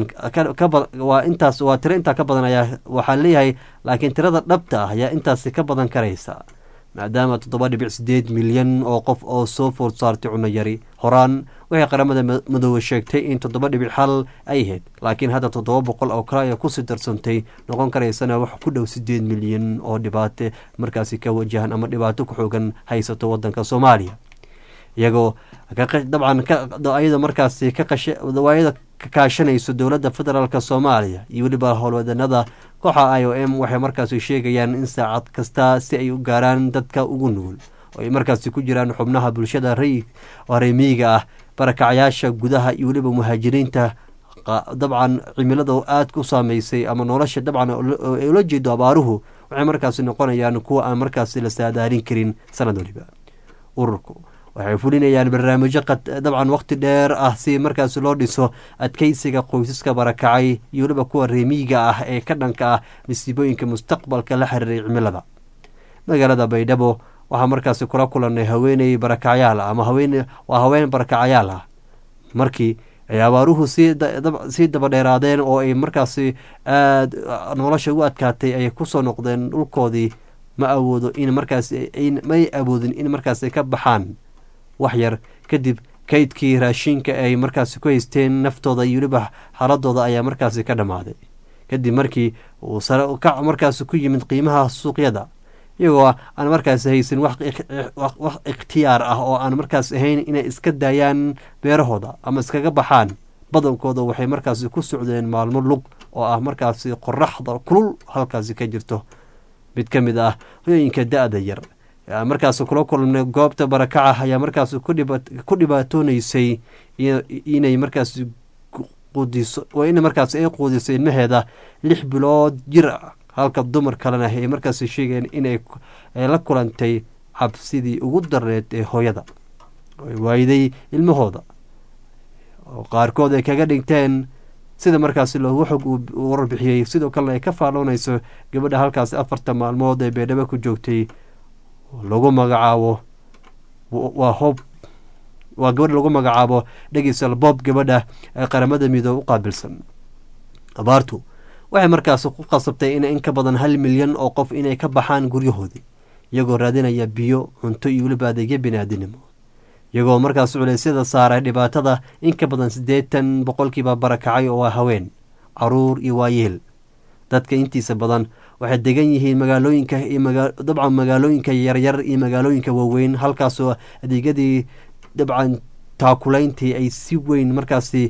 waa intaas waa tiro intaa ka badan ayaa waxaa leeyahay laakiin tirada dhabta ah ayaa intaasi ka badan karaysa maadaama toddoba dhibic sideed milyan oo qof oo soo food saartay cunno yari horaan waxay qaramada madoobe sheegtay in toddoba dhibic hal ay ahayd laakiin hadda toddoba boqol oo kale ayaa kusii darsantay noqon karaysana wax ku dhow sideed milyan oo dhibaato markaasi ka wajahan ama dhibaato ku xoogan haysato wadanka soomaaliya iyagoo dabcan ayada markaasi kawaayada ka kaashanayso dowladda federaalk soomaaliya iyo weliba howlwadanada kooxa i o m waxay markaasi sheegayaan in saacad kasta si ay u gaaraan dadka ugu nugul oo ay markaasi ku jiraan xubnaha bulshada remiyiga ah barakacayaasha gudaha iyo weliba muhaajiriinta dabcan cimilada aada ku saameysay ama nolosha dabcan ay ula jeedo abaaruhu waxay markaasi noqonayaan kuwa aan markaasi la saadaalin karin sanad waliba ururku waxay fulinayaan barnaamijyo dabcan waqti dheer ah si markaasi loo dhiso adkeysiga qoysaska barakacay iyo weliba kuwa reemiyiga ah ee ka dhanka ah masiibooyinka mustaqbalka la xiriiray cimilada magaalada baydhabo waxaa markaasi kula kulanay haweeney barakacyaal ama haween waa haween barakacayaal ah markii ay abaaruhu sii dabadheeraadeen oo ay markaasi aada nolosha u adkaatay ay kusoo noqdeen dhulkoodii ma awoodo in markaas may awoodin in markaas ay ka baxaan wax yar kadib kaydkii raashinka ay markaasi ku haysteen naftooda iyo weliba xaaladooda ayaa markaasi ka dhammaaday kadib markii uu sare ukac markaasi ku yimid qiimaha suuqyada iyagoo aan markaasi haysan wax ikhtiyaar ah oo aan markaas ahayn inay iska daayaan beerahooda ama iskaga baxaan badankooda waxay markaasi ku socdeen maalmo lug oo ah markaasi qoraxda kulul halkaasi ka jirto mid ka mid ah hoyooyinka da-da yar markaas kula kulmnay goobta barakaca ayaa markaas ku dhibaatooneysay inay markaas quudiso in markaas ay quudiso ilmaheeda lix bilood jir ah halka dumar kalena ay markaas sheegeen inay la kulantay cabsidii ugu darneed ee hooyada waayday ilmahooda oo qaarkood ay kaga dhigteen sida markaasi loogu xog uu warbixiyey sidoo kalena ay ka faaloonayso gabadha halkaasi afarta maalmood ee beedhabo ku joogtay lagu magacaabo waa hoob waa gabadha lagu magacaabo dhegeysal bob gabadha ee qaramada midoob u qaabilsan abaartu waxay markaasi ku qasabtay in in ka badan hal milyan oo qof inay ka baxaan guryahoodii iyagoo raadinaya biyo cunto iyo weliba adeegyo biniaadinimo iyagoo markaas culeysyada saaray dhibaatada in ka badan siddeetan boqolkiiba barakacay oo ah haween caruur iyo waayeel dadka intiisa badan waxay degan yihiin magaalooyinka iyo dabcan magaalooyinka yaryar iyo magaalooyinka waaweyn halkaasoo adeegyadii dabcan taakulayntii ay si weyn markaasi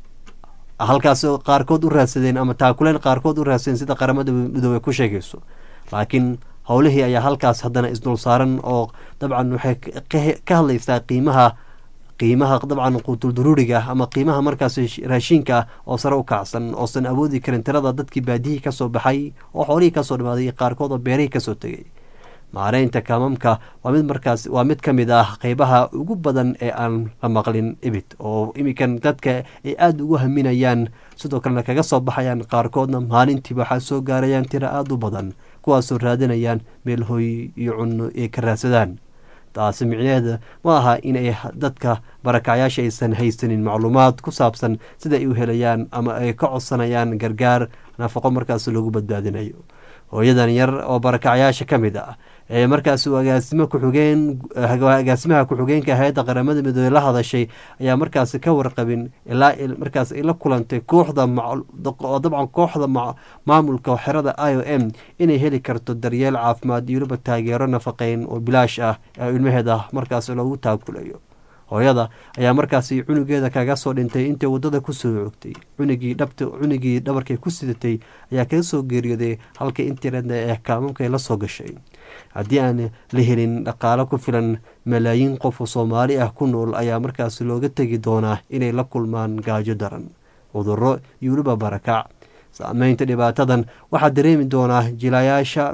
halkaas qaarkood u raadsadeen ama taakuleyn qaarkood u raadsadeen sida qaramada midoobe ku sheegayso laakiin howlihii ayaa halkaas haddana isdul saaran oo dabcan waxay ka hadlaysaa qiimaha qiimaha dabcan quutulduruuriga ama qiimaha markaas raashiinka ah oo sare u kacsan oosan awoodi karin tirada dadkii baadiyihii kasoo baxay oo xoolihii kasoo dhimaaday iyo qaarkood oo beerihii kasoo tegay maareynta kaamamka waa mid markaas waa mid ka mid ah qeybaha ugu badan ee aan la maqlin ibid oo iminkan dadka ay aada ugu haminayaan sidoo kalena kaga soo baxayaan qaarkoodna maalintiiba waxaa soo gaarayaan tiro aada u badan kuwaasoo raadinayaan meel hooy iyo cunno ay ka raadsadaan taasi micnaheeda ma aha in ay dadka barakacyaasha aysan haysanin macluumaad ku saabsan sida ay u helayaan ama ay ka codsanayaan gargaar nafaqo markaas lagu badbaadinayo hooyadan yar oo barakacyaasha ka mid ah ee markaas agaasimo ku-xigeen agaasimaha ku-xigeenka hay-adda qaramada midoobe la hadashay ayaa markaasi ka warqabin ilaa markaas ay la kulantay kooxda oo dabcan kooxda maamulka xerada i o m inay heli karto daryeel caafimaad iyo weliba taageero nafaqeyn oo bilaash ah ee ilmaheeda markaas loogu taakulayo hooyada ayaa markaasi cunugeeda kaga soo dhintay intay wadada kusoo joogtay cunigii dhabta cunigii dhabarkay ku sidatay ayaa kaga soo geeriyooday halka internet ee kaamamka la soo gashay haddii aan la helin dhaqaalo ku filan malaayiin qof oo soomaali ah ku nool ayaa markaasi looga tegi doonaa inay la kulmaan gaajo daran cuduro iyo weliba barakac saameynta dhibaatadan waxaa dareemi doonaa jilayaasha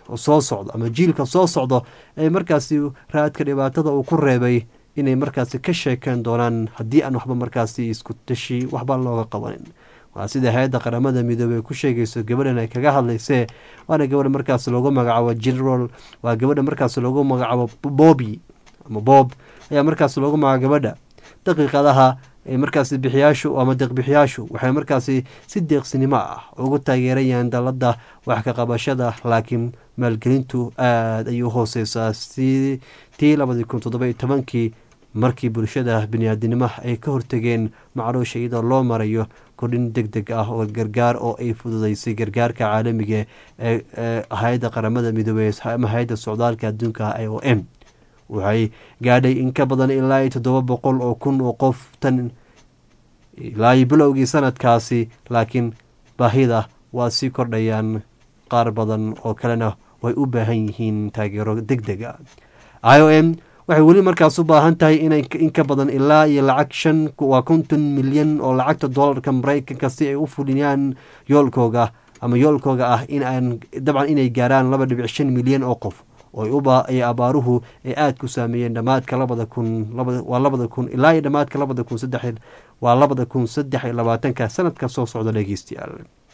soo socdo ama jiilka soo socdo ee markaasi raadka dhibaatada uu ku reebay inay markaasi ka sheekeen doonaan haddii aan waxba markaasi isku tashi waxba looga qabanin waa sida hay-adda qaramada midoobey ku sheegayso gabadhan ay kaga hadlaysee waana gabadha markaas loogu magacaabo general waa gabadha markaas loogu magacaabo bobi ama bob ayaa markaas loogu magacaabo gabadha daqiiqadaha ee markaasi bixiyaashu ama deeqbixiyaashu waxay markaasi si deeqsinimo ah ugu taageerayaan dalada wax ka qabashada laakiin maalgelintu aada ayay u hooseysaa si tii labadii kun toddoba iyo tobankii markii bulshada biniaadinimaha ay ka hortegeen macruusha iyadoo loo marayo kordhin deg deg ah oo gargaar oo ay fududeysay gargaarka caalamiga ee hay-adda qaramada midoobey ama hay-adda socdaalka adduunka i o m waxay gaadhay in ka badan ilaa iyo toddoba boqol oo kun oo qof tan ilaa iyo bilowgii sanadkaasi laakiin baahida waa sii kordhayaan qaar badan oo kalena way u baahan yihiin taageero deg deg a i o m waxay weli markaas u baahan tahay inay in ka badan ilaa iyo lacag shan waa konton milyan oo lacagta doolarka maraykanka si ay u fuliyaan yoolkooga ama yoolkooga ah in aan dabcan inay gaaraan laba dhibic shan milyan oo qof ooay abaaruhu ay aada ku saameeyeen dhamaadka labada kun waa labada kun ilaa iyo dhamaadka labada kun saddex waa labada kun saddex iyo labaatanka sanadka soo socda dhegeystayaal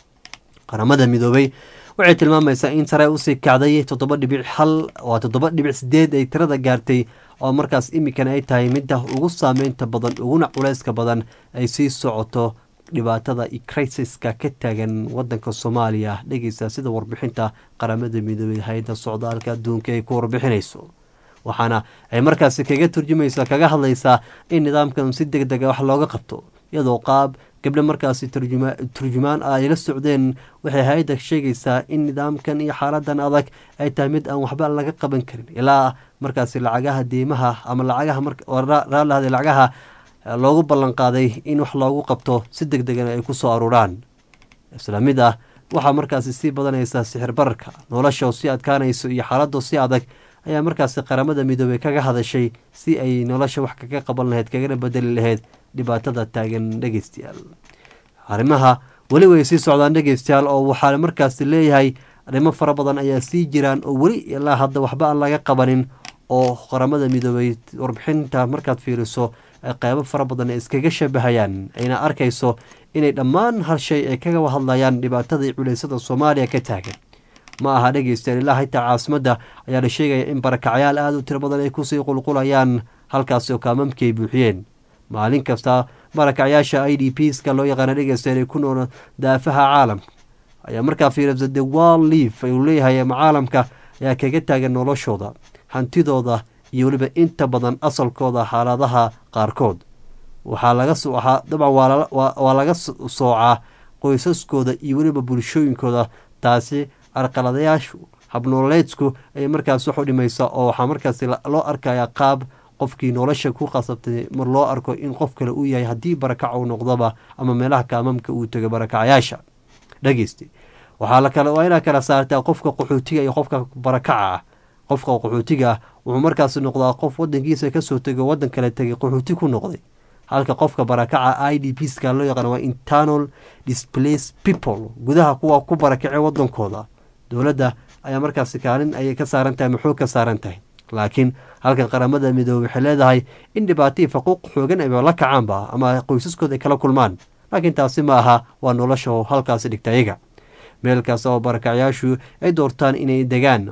qaramada midoobey waxay tilmaamaysaa in sare usii kacday toddoba dhibic hal waa toddoba dhibic sideed ay tirada gaartay oo markaas imikan ay tahay midda ugu saameynta badan uguna culeyska badan ay sii socoto dhibaatada iyo crisiska ka taagan wadanka soomaaliya dhegeysa sida warbixinta qaramada midoobey hay-adda socdaalka adduunka ay ku warbixinayso waxaana ay markaasi kaga turjumaysaa kaga hadlaysaa in nidaamkan si deg dega wax looga qabto iyadoo qaab gabdho markaasi turjumaan ah ay la socdeen waxay hay-adda sheegaysaa in nidaamkan iyo xaaladan adag ay tahay mid aan waxba laga qaban karin ilaa markaasi lacagaha deymaha ama lacagaha raallahda lacagaha loogu ballanqaaday in wax loogu qabto si deg degana ay kusoo aruuraan isla mid ah waxaa markaasi sii badanaysaa sixir bararka nolosha oo sii adkaanayso iyo xaaladoo si adag ayaa markaasi qaramada midoobey kaga hadashay si ay nolosha wax kaga qaban lahayd kagana bedeli lahayd dhibaatada taagan dhegeystayaal arrimaha weli way sii socdaan dhegeystayaal oo waxaa markaasi leeyahay arrimo fara badan ayaa sii jiraan oo weli ilaa hadda waxba aan laga qabanin oo qaramada midoobey warbixinta markaad fiiriso qeybo fara badan ay iskaga shabahayaan ayna arkayso inay dhammaan hal shay ay kaga hadlayaan dhibaatadii culeysada soomaaliya ka taagan ma aha dhegeystayaal ilaa xitaa caasimadda ayaa la sheegaya in barakacyaal aada u tiro badan ay kusii qulqulayaan halkaasi oo kaamamkii ay buuxiyeen maalin kasta barakacyaasha i d p ska loo yaqaana dhegeystayaal ay ku nool daafaha caalamka ayaa markaa fiirisa the world leaf uu leeyahay ama caalamka ayaa kaga taagan noloshooda hantidooda iyo weliba inta badan asalkooda xaaladaha qaarkood waxaa laga waxaa dabcan waa laga soocaa qoysaskooda iyo weliba bulshooyinkooda taasi carqaladayaashu habnooleedsku ayay markaas wax u dhimaysa oo waxaa markaasi loo arkaya qaab qofkii nolosha ku qasabtay mar loo arko in qof kale uu yahay haddii barakac uu noqdoba ama meelaha kaamamka uu tego barakacyaasha dhegeyste waxaa lakale waa inaa kala saartaa qofka qaxootiga iyo qofka barakaca ah qofka qaxootiga ah wuxuu markaasi noqdaa qof wadankiisa kasoo tego wadan kale tegay qaxooti ku noqday halka qofka barakaca i d p ska loo yaqaan waa internal displace people gudaha kuwa ku barakacay wadankooda dowladda ayaa markaasi kaalin ayay ka saaran tahay maxuu ka saaran tahay laakiin halkan qaramada midoobey waxay leedahay in dhibaatihii faquuq xoogan ayba la kacaanba ama qoysaskooda ay kala kulmaan laakiin taasi ma aha waa nolosha halkaasi dhigta iyaga meel kasta oo barakacyaashu ay doortaan inay degaan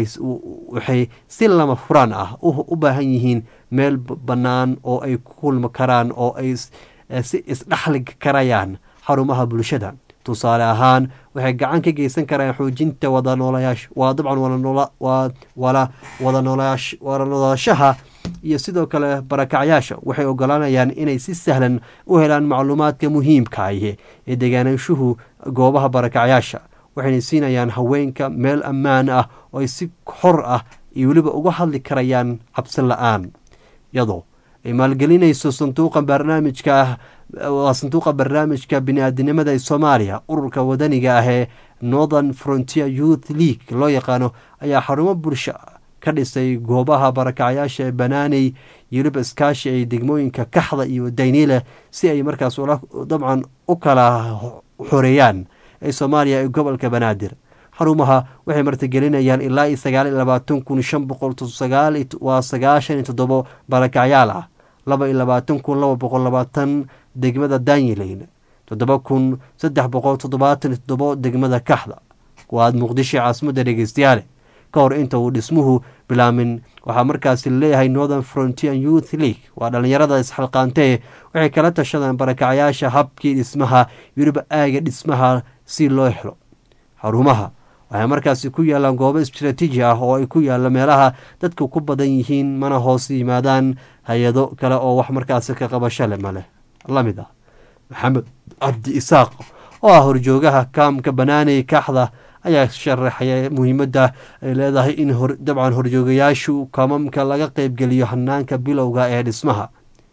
waxay si lama furaan ah u baahan yihiin meel bannaan oo ay ku kulmi karaan oo ay si isdhexli karayaan xarumaha bulshada tusaale ahaan waxay gacan ka geysan karaan xoojinta wada noolayaasha waa dabcan wala wada noolaashaha iyo sidoo kale barakacyaasha waxay ogolaanayaan inay si sahlan u helaan macluumaadka muhiimka ahi ee degaanashuhu goobaha barakacyaasha waxayna siinayaan haweenka meel ammaan ah oo ay si xor ah iyo weliba uga hadli karayaan cabsi la-aan iyadoo ay maalgelinayso sanduuqa barnaamijka ah waa sanduuqa barnaamijka bini-aadinimada ee soomaaliya ururka wadaniga ah ee northern frontier youth league loo yaqaano ayaa xarumo bulsho ka dhisay goobaha barakacyaasha ee banaaney iyo weliba iskaashi ay degmooyinka kaxda iyo dayniile si ay markaas dabcan u kala xoreeyaan ee soomaaliya ee gobolka banaadir xarumaha waxay martigelinayaan ilaa iyo sagaal iyo labaatan kun shan boqol sagaal waa sagaashan iyo toddobo barakacyaal ah laba iyo labaatan kun laba boqol labaatan degmada danyileyn toddoba kun saddex boqol toddobaatan iyo toddobo degmada kaxda waa muqdisho caasimadda dhegeystayaale ka hor inta uu dhismuhu bilaamin waxaa markaasi leeyahay northern frontier youth league waa dhallinyarada isxalqaantee waxay kala tashadaan barakacyaasha habkii dhismaha weliba aaga dhismaha si loo helo xarumaha waxay markaasi ku yaalaan goobo istraatiiji ah oo ay ku yaalla meelaha dadka ku badan yihiin mana hoos yimaadaan hay-ado kale oo wax markaasi ka qabasho le maleh la mid ah maxamed cabdi isaaq oo ah horjoogaha kaamka banaaney kaxda ayaa sharaxaya muhiimadda ay leedahay in dabcan horjoogayaashu kamamka laga qeybgeliyo hanaanka bilowga ee dhismaha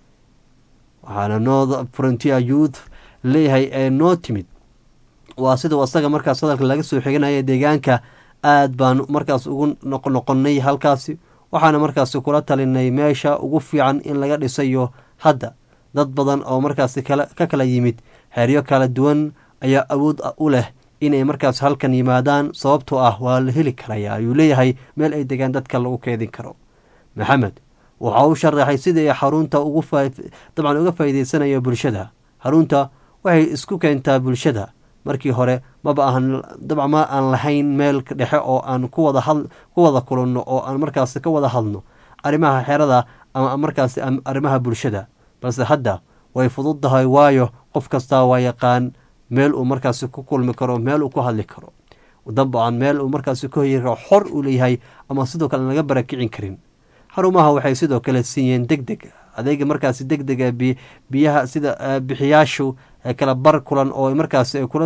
waxaana north frontier youth leeyahay ee noo timid waa sidau asaga markaas hadalka laga soo xiganaya deegaanka aad baan markaas ugu noqnoqonay halkaasi waxaana markaasi kula talinay meesha ugu fiican in laga dhisayo hadda dad badan oo markaasi ka kala yimid xeeryo kala duwan ayaa awood u leh inay markaas halkan yimaadaan sababtoo ah waa la heli karaya ayuu leeyahay meel ay degaan dadka lagu keedin karo maxamed waxa uu sharaxay sidai xarunta dabcan uga faa'iideysanayo bulshada xarunta waxay isku keentaa bulshada markii hore maba ahan dabcan ma aan lahayn meel dhexe oo aan kuwada ku wada kulanno oo aan markaasi ka wada hadno arrimaha xerada ama markaasi arrimaha bulshada balse hadda way fududdahay waayo qof kastaa waa yaqaan meel uu markaasi ku kulmi karo meel uu ku hadli karo dabcan meel uu markaasi ku hoyi karo xor uu leeyahay ama sidoo kale laga barakicin karin xarumaha waxay sidoo kale siiyeen deg deg adeega markaasi deg dega biyaha sida bixiyaashu kala bar kulan oo markaasi ay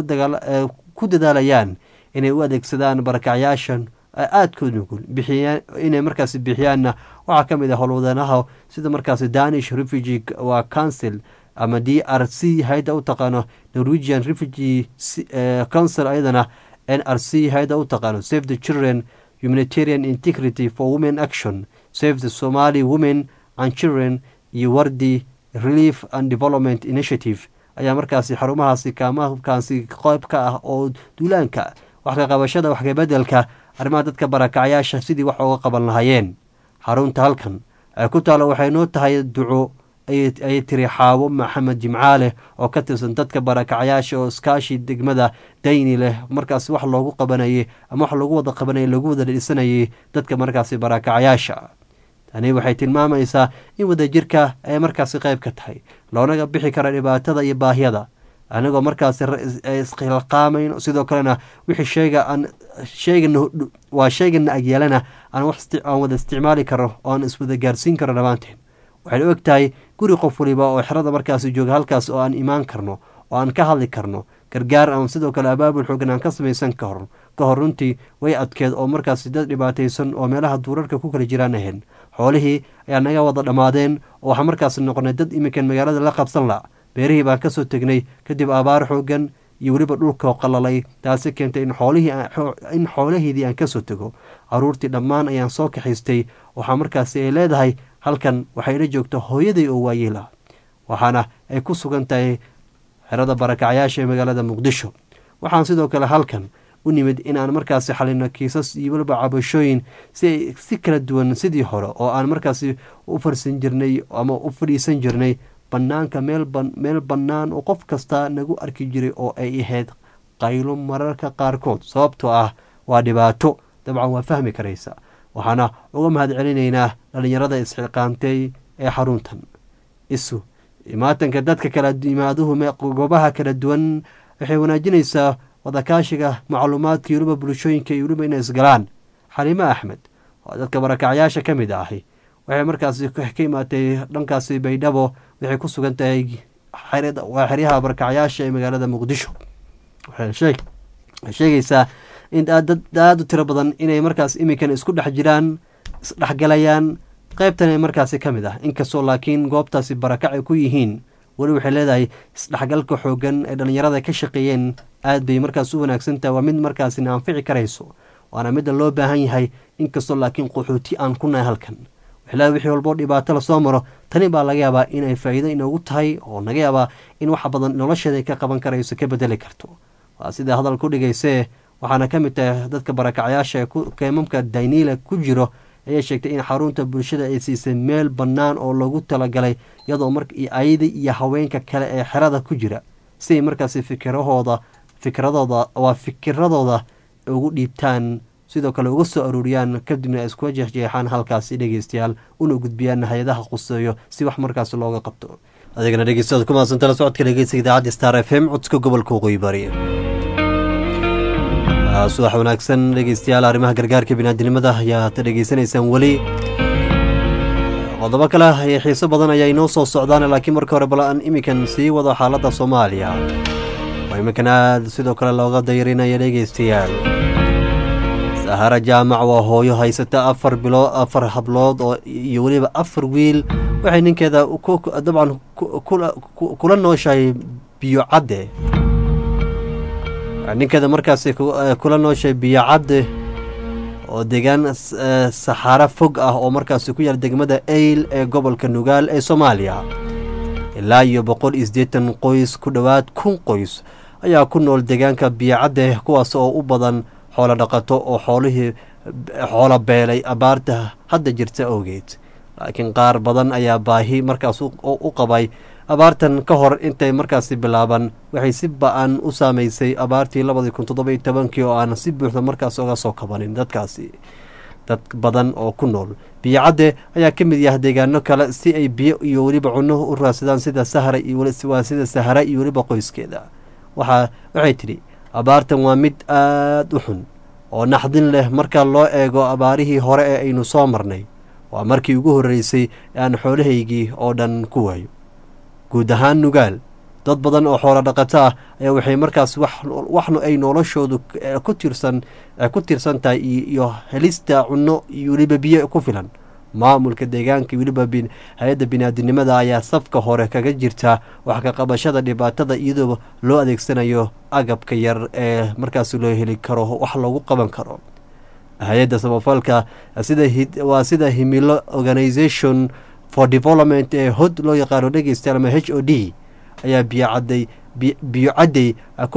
ku dadaalayaan inay u adeegsadaan barakacyaashan aadkood nugul inay markaasi bixiyaanna waxaa ka mid ah howlwadanaha sida markaasi danish refugee waa council ama d r c hay-adda u taqaano norwegian refugee council ayadana n r c hay-adda u taqaano save the children humanitarian integrity for women action save the somali women and children iyo wardi relief and development initiative ayaa markaasi xarumahaasi kaamakaasi qeyb ka ah oo duulaanka wax ka qabashada wax kabedelka arrimaha dadka barakacyaasha sidii wax ooga qaban lahaayeen xarunta halkan ay ku taalo waxay noo tahay duco ayay tiri xaabo maxamed jimcaale oo ka tirsan dadka barakacyaasha oo iskaashi degmada dayni leh markaasi wax loogu qabanayay ama wax lagu wada qabanayay lagu wada dhisanayay dadka markaasi barakacyaasha tani waxay tilmaamaysaa in wadajirka ay markaasi qayb ka tahay loonaga bixi kara dhibaatada iyo baahyada anigoo markaasi iskhilqaamayn sidoo kalena wixii sheega aan sheegana waa sheegana agyeelana aan aan wada isticmaali karo oo aan iswada gaarsiin karo dhammaanteen waxaynu og tahay guri qof waliba oo xerada markaasi jooga halkaas oo aan imaan karno oo aan ka hadli karno gargaar ama sidoo kale abaabul xoogan aan ka samaysan kahor ka hor runtii way adkeed oo markaasi dad dhibaataysan oo meelaha duurarka ku kala jiraan ahayn xoolihii ayaa naga wada dhammaadeen oo waxaa markaasi noqonay dad iminkan magaalada la qabsan la beerihii baan kasoo tegnay kadib abaar xoogan iyo weliba dhulkoo qalalay taasi keentay in xoolihii in xoolaheedii aan kasoo tego caruurtii dhammaan ayaan soo kaxaystay waxaa markaasi ay leedahay halkan waxayla joogta hooyaday oo waayeela waxaana ay ku sugan tahay xerada barakacyaasha ee magaalada muqdisho waxaan sidoo kale halkan u nimid inaan markaasi xalino kiisas iyo weliba cabashooyin si si kala duwan sidii hore oo aan markaasi u farsan jirnay ama u fadhiisan jirnay banaanka meel meel bannaan oo qof kasta nagu arki jiray oo ay ahayd qaylo mararka qaarkood sababtoo ah waa dhibaato dabcan waa fahmi karaysa waxaana uga mahad celinaynaa dhallinyarada isxilqaantay ee xaruntan isu imaatanka dadka kala imaaduhu goobaha kala duwan waxay wanaajinaysaa wadakaashiga macluumaadka iyo weliba bulshooyinka iyo weliba inay isgalaan xaliimo axmed oo dadka barakacyaasha ka mid ahi waxay markaasi ka imaatay dhankaasi baydhabo waxay ku sugan tahay waa xeryaha barakacyaasha ee magaalada muqdisho waxay sheegaysaa in dad aada u tiro badan inay markaas iminkan isku dhex jiraan isdhexgalayaan qeybtan ee markaasi ka mid ah inkastoo laakiin goobtaasi barakac ay ku yihiin weli waxay leedahay isdhexgalka xoogan ee dhallinyarada ka shaqeeyeen aad bay markaas u wanaagsantahay waa mid markaasina anfici karayso waana midda loo baahan yahay inkastoo laakiin qaxooti aan ku nahay halkan waxleeda wixii walboo dhibaato lasoo maro tani baa laga yaabaa inay faa'iido inoogu tahay oo naga yaabaa in wax badan nolosheeda ay ka qaban karayso ka bedeli karto waa sidaa hadal ku dhigaysee waxaana ka mid tahay dadka barakacyaasha ee keemamka daynila ku jiro ayay sheegtay in xarunta bulshada ay siisay meel bannaan oo lagu talagalay iyadoo mar ayada iyo haweenka kale ee xerada ku jira si ay markaasi fikirahooda fikradooda waa fikiradooda ugu dhiibtaan sidoo kale uga soo aruuriyaan kadibna ay iskula jeexjeexaan halkaasi dhegeystayaal una gudbiyaan hay-adaha quseeyo si wax markaasi looga qabto adigana dhegeystayaad ku mahadsan tala socodka dhegeysiga idaacadda star f m codka gobolka waqooyi bari subax wanaagsan dhegeystayaal arrimaha gargaarka binaadinimada ayaad dhegeysanaysaan weli qodobo kale iyo xiiso badan ayaa inoo soo socdaan laakiin marka hore bal aan iminkan sii wado xaaladda soomaaliya oo iminkan aad sidoo kale looga dayrinaya dhegeystayaal sahara jaamac waa hooyo haysata afar bilo afar hablood oo iyo weliba afar wiil waxay ninkeeda dabcan kula nooshahay biyo cadde ninkeeda markaasi kula nooshahay biyo cadde oo deegaan saxaaro fog ah oo markaasi ku yaal degmada eyl ee gobolka nugaal ee soomaaliya ilaa iyo boqol iyo siddeetan qoys ku dhowaad kun qoys ayaa ku nool deegaanka biyo cadde kuwaas oo u badan xoolo dhaqato oo xoolihii xoolo beelay abaarta hadda jirta awgeed laakiin qaar badan ayaa baahi markaas u qabay abaartan ka hor intay markaasi bilaaban waxay si ba-an u saameysay abaartii labadii kun toddoba iyo tobankii oo aan si buuxda markaas oga soo kabanin dadkaasi dad badan oo ku nool biyo cadde ayaa ka mid yaha deegaano kale si ay biyo iyo weliba cunno u raadsadaan sida sahara waa sida sahara iyo weliba qoyskeeda waxaa waxay tidhi abaartan waa mid aada u xun oo naxdin leh marka loo eego abaarihii hore ee aynu soo marnay waa markii ugu horreysay ee aan xoolahaygii oo dhan ku waayo guud ahaan nugaal dad badan oo xoolo dhaqato ah ayaa waxay markaas waxna ay noloshoodu ku tiirsan ku tiirsan tahay iyo helista cunno iyo weliba biyo ku filan maamulka deegaanka weliba hay-adda binaadinimada ayaa safka hore kaga jirta wax ka qabashada dhibaatada iyadoo loo adeegsanayo agabka yar ee markaas loo heli karo wax loogu qaban karo hay-adda samafalka waa sida himilo organisation for development ee hod loo yaqaano dhegeystayaal ama h o d ayaa biyocaday biyo cadday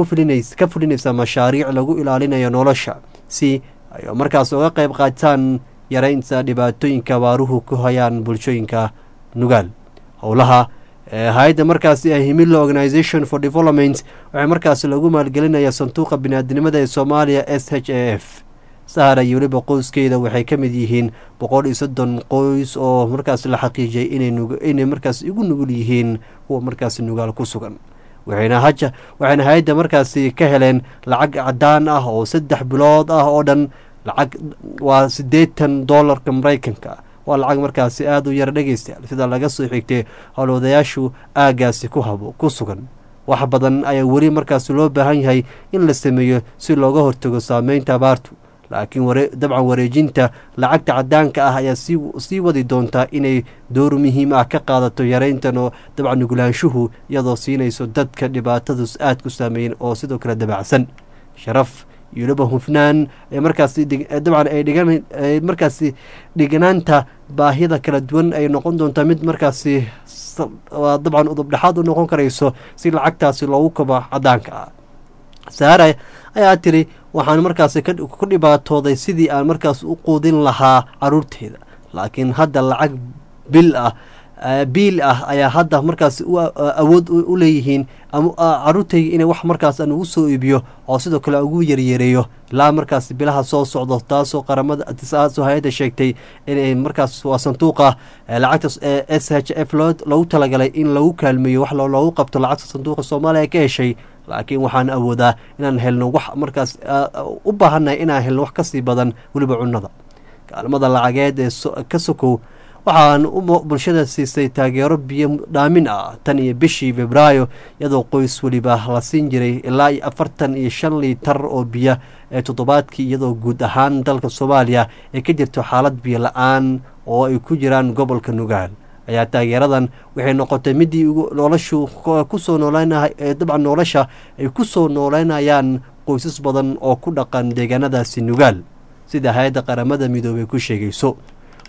ka fulinaysa mashaariic lagu ilaalinayo nolosha si ay markaas uga qayb qaataan yaraynta dhibaatooyinka abaaruhu ku hayaan bulshooyinka nugaal howlaha hay-adda markaasi himilo organisation for development waxaa markaas lagu maalgelinaya sanduuqa binaadinimada ee soomaaliya s h a f sahara iyo weliba qoyskeeda waxay ka mid yihiin boqol iyo soddon qoys oo markaas la xaqiijiyay inay markaas igu nugul yihiin kuwa markaas nugaal ku sugan waxayna haja waxayna hay-adda markaasi ka heleen lacag cadaan ah oo saddex bilood ah oo dhan lacag waa siddeetan dollarka maraykanka waa lacag markaasi aada u yara dhegeystayaal sida laga soo xigtay howlwadayaashu aagaasi ku habo ku sugan wax badan ayaa weli markaas loo baahan yahay in la sameeyo si looga hortago saameynta abaartu laakiin dabcan wareejinta lacagta cadaanka ah ayaa sii wadi doontaa inay door muhiim ah ka qaadato yareyntan oo dabcan nugulaanshuhu iyadoo siinayso dadka dhibaatadus aad ku saameeyen oo sidoo kale dabacsan sharaf iyo weliba hufnaan ee markaasi dabcan ay dhigan markaasi dhignaanta baahida kala duwan ay noqon doontaa mid markaasi dabcan udubdhexaad u noqon karayso si lacagtaasi loogu kabo cadaanka ah saara ayaa tiri waxaan markaasi ku dhibaatooday sidii aan markaas u quudin lahaa caruurteeda laakiin hadda lacag bil ah biil ah ayaa hadda markaas awood u leeyihiin caruurtayga inay wax markaas aan ugu soo iibiyo oo sidoo kale ugu yaryareeyo ilaa markaas bilaha soo socdo taasoo qaramada taasoo hay-adda sheegtay inay markaas waa sanduuqa lacagta s h f lagu talagalay in lagu kaalmeeyo wax loogu qabto lacagta sanduuqa soomaaliya ka heshay laakiin waxaan awoodaa inaan helno wax markaas u baahannahay inaan helno wax kasii badan weliba cunnada kaalmada lacageed ee ka sokow waxaan bulshada siisay taageero biyo dhaamin ah tan iyo bishii febraayo iyadoo qoys weliba la siin jiray ilaa iyo afartan iyo shan liitar oo biyo ee toddobaadkii iyadoo guud ahaan dalka soomaaliya ay ka jirto xaalad biyo la-aan oo ay ku jiraan gobolka nugaal ayaa taageeradan waxay noqotay midii noloshu kusoo nooleynaa dabcan nolosha ay ku soo nooleynayaan qoysas badan oo ku dhaqan deegaanadaasi nugaal sida hay-adda qaramada midoobey ku sheegayso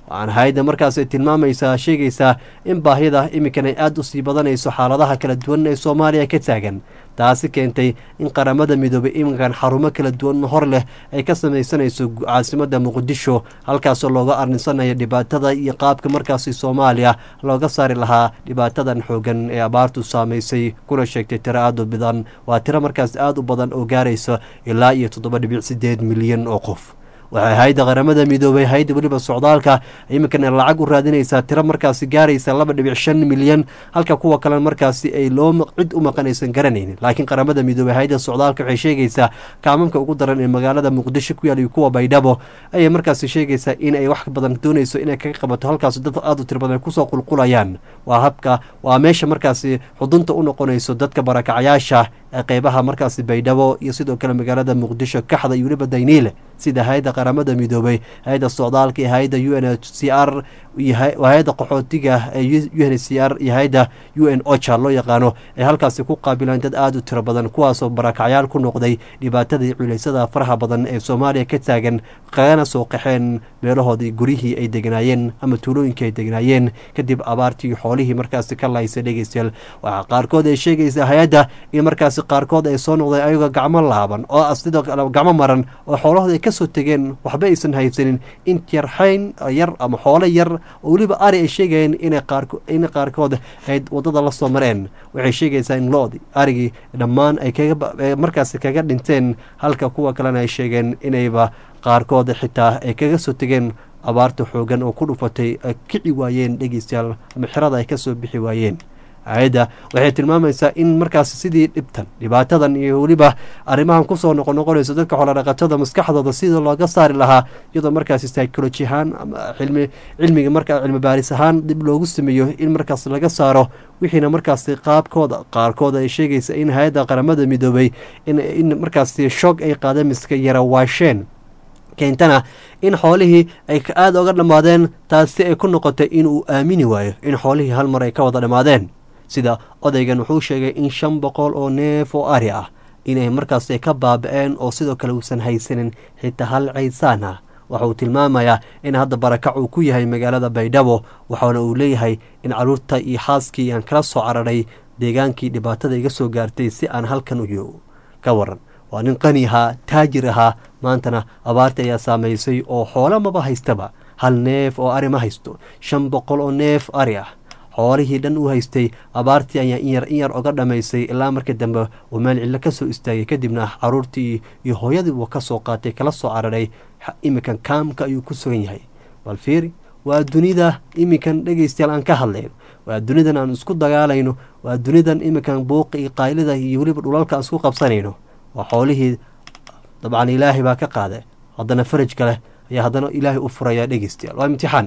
waxaana hay-adda markaas ay tilmaamaysaa sheegaysaa in baahida iminkan ay aada usii badanayso xaaladaha kala duwan ee soomaaliya ka taagan taasi keentay in qaramada midoobay iminkan xarumo kala duwan hor leh ay ka samaysanayso caasimada muqdisho halkaasoo looga arninsanayo dhibaatada iyo qaabka markaasi soomaaliya looga saari lahaa dhibaatadan xoogan ee abaartu saamaysay kuna sheegtay tiro aada u badan waa tiro markaas aada u badan oo gaaraysa ilaa iyo toddoba dhibic sideed milyan oo qof waxay hay-adda qaramada midoobay hay-adda weliba socdaalka iminkana lacag u raadinaysaa tiro markaasi gaaraysa laba dhibic shan milyan halka kuwa kalena markaasi ay loo cid u maqan aysan garanaynin laakiin qaramada midoobey hay-adda socdaalka waxay sheegaysaa kaamamka ugu daran ee magaalada muqdisho ku yaal iyo kuwa baydhabo ayay markaasi sheegaysaa in ay wax badan doonayso inay kaga qabato halkaas dad aada u tiro badan kusoo qulqulayaan waa habka waa meesha markaasi xudunta u noqonayso dadka barakacayaasha ee qeybaha markaasi baydhabo iyo sidoo kale magaalada muqdisho kaxda iyo weliba dayniile sida hay-adda qaramada midoobay hay-adda socdaalka iyo hay-adda u n h c r iyo hay-adda qaxootiga ee u n h c r iyo hay-adda u n ocha loo yaqaano ay halkaasi ku qaabilaan dad aada u tiro badan kuwaasoo barakacyaal ku noqday dhibaatadii culeysada faraha badan ee soomaaliya ka taagan kagana soo qaxeen meelahoodii guryihii ay degnaayeen ama tuulooyinkii ay degnaayeen kadib abaartii xoolihii markaasi ka lahaysay dhegeystayaal waxaa qaarkood ay sheegaysaa hay-adda in markaasi qaarkood ay soo noqdeen ayagoo gacmo laaban oo sidoo kale gacmo maran oo xoolahooda ay kasoo tegeen waxba aysan haysanin intyarxayn yar ama xoolo yar oo weliba ari ay sheegayeen inay qaarko in qaarkood ay wadada la soo mareen waxay sheegaysaa in loodi arigii dhammaan ay kaga markaasi kaga dhinteen halka kuwa kalena ay sheegeen inayba qaarkood xitaa ay kaga soo tegeen abaarta xoogan oo ku dhufatay ay kici waayeen dhegeystayaal ama xirada ay kasoo bixi waayeen hay-adda waxay tilmaamaysaa in markaas sidii dhibtan dhibaatadan iyo weliba arrimahan kusoo noqon noqonayso dadka xoolodhaqatada maskaxdooda sidii looga saari lahaa iyadoo markaasi psychology ahaan ama cilmi cilmiga markaa cilmi baaris ahaan dib loogu sameeyo in markaas laga saaro wixiina markaasi qaabkooda qaarkood ay sheegaysa in hay-adda qaramada midoobay in markaasi shoog ay qaadeen miska yara waasheen keentana in xoolihii ay aada oga dhammaadeen taasi ay ku noqotay inuu aamini waayo in xoolihii hal mar ay ka wada dhammaadeen sida odaygan wuxuu sheegay in shan boqol oo neef oo ari ah inay markaas ka baaba-een oo sidoo kale uusan haysanin xitaa hal caysaan ah waxa uu tilmaamayaa in hadda barakac uu ku yahay magaalada baydhabo waxaana uu leeyahay in caruurta iyo xaaskii aan kala soo cararay deegaankii dhibaatada iga soo gaartay si aan halkan u ka waran waa nin qani ahaa taajir ahaa maantana abaarta ayaa saamaysay oo xoolo maba haystaba hal neef oo ari ma haysto shan boqol oo neef ari ah xoolihii dhan u haystay abaartii ayaa inyar in yar oga dhammaysay ilaa markii dambe uu meel cillo ka soo istaagay kadibna caruurtii iyo hooyadii uu ka soo qaatay kala soo cararay iminkan kaamka ayuu ku sugan yahay bal fiiri waa dunida iminkan dhegaystayaal aan ka hadlayno waa dunidan aan isku dagaalayno waa dunidan iminkan buuqa iyo qaylida iyo weliba dhulalka aan isku qabsanayno waa xoolihii dabcan ilaahay baa ka qaaday haddana faraj kale ayaa haddana ilaahay u furaya dhegeystayaal waa imtixaan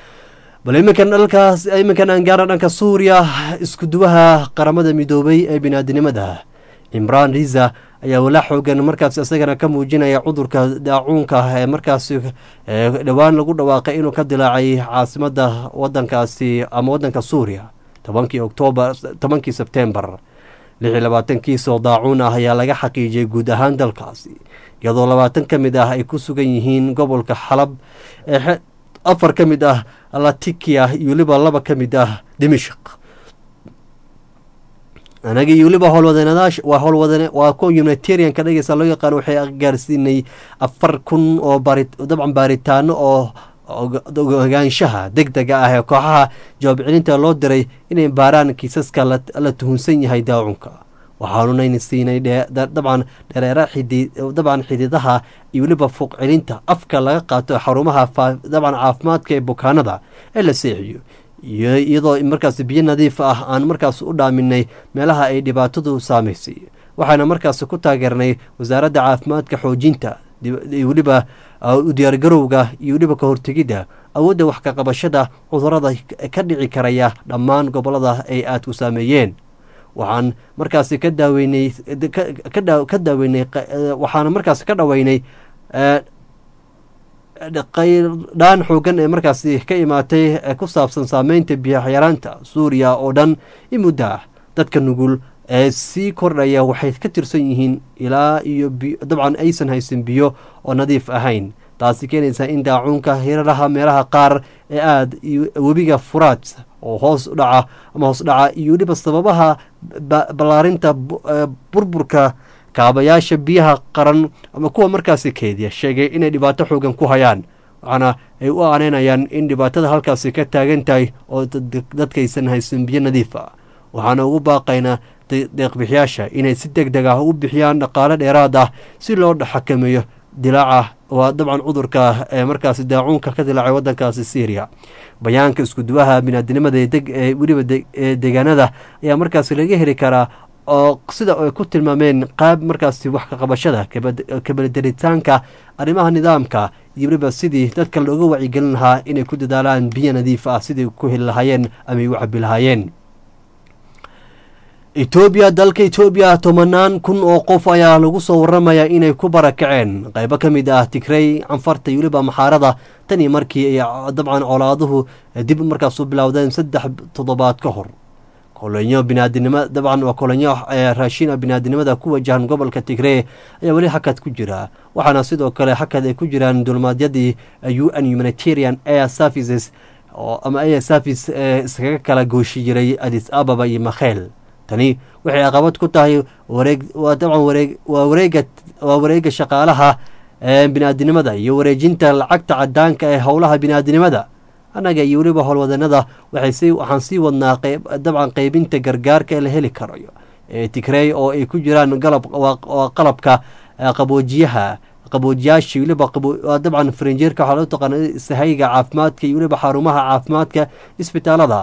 bal iminkan dhalkaas iminkan aan gaarna dhanka suuriya iskuduwaha qaramada midoobay ee binaadinimada cimraan riza ayaa walaa xoogan markaas isagana ka muujinaya cudurka daacuunka ee markaas dhowaan lagu dhawaaqay inuu ka dilaacay caasimada wadankaasi ama wadanka suuriya tobankii oktoobar tobankii sebtembar lix iyo labaatankiisoo daacuun ah ayaa laga xaqiijiyay guud ahaan dalkaasi iyadoo labaatan ka mid ah ay ku sugan yihiin gobolka xalab ee afar ka mid ah latikia iyo weliba laba ka mid ah dimishk anaga iyo weliba howlwadeennadaasha waa howlwadane waa kuwa humanitarianka dhegeysa loo yaqaano waxay gaarsiinay afar kun oo bari dabcan baaritaano oo ogaanshaha deg dega ah ee kooxaha jawaab celinta loo diray inay baaraan kiisaska la tuhunsan yahay daacunka waxaanunayna siinay dabcan dhareera dabcan xididaha iyo weliba fuuq celinta afka laga qaato xarumaha dabcan caafimaadka ee bukaanada ee la seexiyo iyadoo markaas biyo nadiif ah aan markaas u dhaaminay meelaha ay dhibaatadu saamaysay waxaana markaas ku taageernay wasaaradda caafimaadka xoojinta weliba u diyaargarowga iyo weliba ka hortegidda awoodda wax ka qabashada cudurada ka dhici karaya dhammaan gobolada ay aadku saameeyeen waxaan markaasi ka daaweynay ka daaweynay waxaana markaasi ka dhaweynay qaydhaan xoogan ee markaasi ka imaatay ku saabsan saameynta biyaxyaraanta suuriya oo dhan in muddo ah dadka nugul ee sii kordhaya waxay ka tirsan yihiin ilaa iyo dabcan aysan haysan biyo oo nadiif ahayn taasi keenaysaa in daacuunka hiraraha meelaha qaar ee aada iyo webiga furaad oo hoos u dhaca ama hoos dhaca iyo weliba sababaha ballaarinta burburka kaabayaasha biyaha qaran ama kuwa markaasi keediya sheegay inay dhibaato xoogan ku hayaan waxaana ay u aaneynayaan in dhibaatada halkaasi ka taagan tahay oo dadkaysan haysan biyo nadiif ah waxaana ugu baaqaynaa deeqbixiyaasha inay si deg deg ah u bixiyaan dhaqaale dheeraad ah si loo xakameeyo dilaaca waa dabcan cudurka ee markaasi daacuunka ka dilaacay wadankaasi syriya bayaanka iskuduwaha binaadinimada ee weliba deegaanada ayaa markaasi laga heli karaa oo sida ay ku tilmaameen qaab markaasi wax kaqabashada kabadelitaanka arrimaha nidaamka iyo weliba sidii dadka looga wacyigelin lahaa inay ku dadaalaan biyo nadiif ah sidai ku heli lahaayeen ama ay u cabi lahaayeen etoobiya dalka etoobiya tobanaan kun oo qof ayaa lagu soo waramayaa inay ku barakaceen qaybo ka mid ah tigrey canfarta iyo weliba maxaarada tan iyo markii ay dabcan colaaduhu dib markaas u bilowdeen saddex toddobaad ka hor kolonyo binaadinimo dabcan waa kolonyo raashin binaadinimada ku wajahan gobolka tigree ayaa weli hakad ku jira waxaana sidoo kale hakad ay ku jiraan dulmaadyadii u n humanitarian air services ama air service ee iskaga kala gooshi jiray adis ababa iyo makheel tani waxay caqabad ku tahay wareeg waa dabcan wareeg waa wareega waa wareega shaqaalaha binaadinimada iyo wareejinta lacagta cadaanka ee howlaha binaadinimada annaga iyo weliba howlwadanada waxay waxaan sii wadnaa dabcan qeybinta gargaarka ee la heli karayo ee tigrey oo ay ku jiraan galab waa qalabka qaboojiyaha qaboojiyaasha weliba dabcan farinjeerka waxaa loo taqaana sahayga caafimaadka iyo weliba xarumaha caafimaadka isbitaalada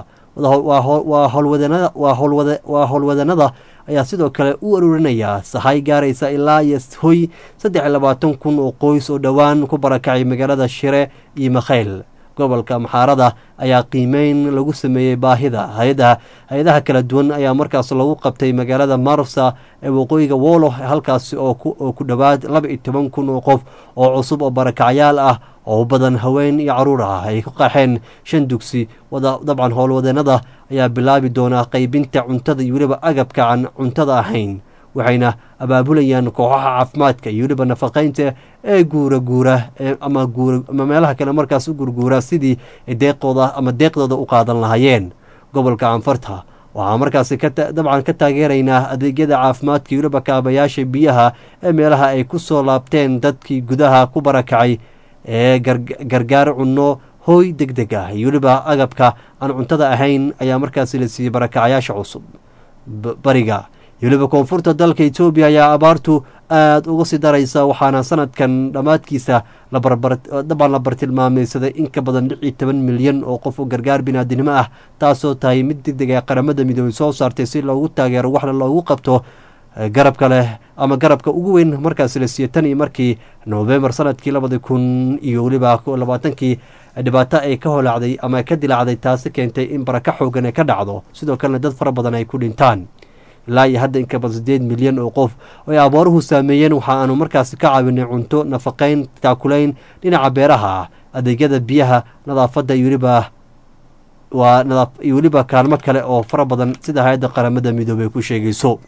waa howlwadanada waa howlwadanada ayaa sidoo kale u aruurinaya sahay gaaraysa ilaa iyo hoy saddex iyo labaatan kun oo qoys oo dhowaan ku barakacay magaalada shire iyo makhayl gobolka maxaarada ayaa qiimeyn lagu sameeyey baahida hay-adaha hay-adaha kala duwan ayaa markaas lagu qabtay magaalada marsa ee waqooyiga wolo halkaasi oo ku dhowaad laba iyo toban kun oo qof oo cusub oo barakacyaal ah oo badan haween iyo caruur ah ay ku qaxeen shan dugsi dabcan howlwadeenada ayaa bilaabi doonaa qeybinta cuntada iyo weliba agabka aan cuntada ahayn waxayna abaabulayaan kooxaha caafimaadka iyo weliba nafaqeynta ee guura guura ama guura ama meelaha kale markaas u gurguura sidii deeqooda ama deeqdooda u qaadan lahaayeen gobolka canfarta waxaa markaasi dabcan ka taageeraynaa adeegyada caafimaadka iyo weliba kaabayaasha biyaha ee meelaha ay ku soo laabteen dadkii gudaha ku barakacay ee gargaar cunno hooy deg deg ah iyo weliba agabka aan cuntada ahayn ayaa markaasi la siiyey barakacyaasha cusub bariga iyo weliba koonfurta dalka etoobiya ayaa abaartu aada uga sii daraysa waxaana sanadkan dhammaadkiisa dabcan la bartilmaameysaday in ka badan lix iyo toban milyan oo qof oo gargaar binaadinimo ah taasoo tahay mid deg deg ee qaramada midoobey soo saartay si loogu taageero waxna loogu qabto garabka leh ama garabka ugu weyn markaas la siiyey tan iyo markii novembar sanadkii labadi kun iyo weliba labaatankii dhibaato ay ka holaacday ama ka dilaacday taasi keentay in baraka xoogan ay ka dhacdo sidoo kalena dad fara badan ay ku dhintaan ilaa iyo hadda inka badan sideed milyan oo qof oo ay abaaruhu saameeyeen waxa aanu markaasi ka caawinay cunto nafaqeyn taakulayn dhinaca beeraha ah adeegyada biyaha nadaafadda iyo weliba waa iyo weliba kaalmo kale oo fara badan sida hay-adda qaramada midoobey ku sheegayso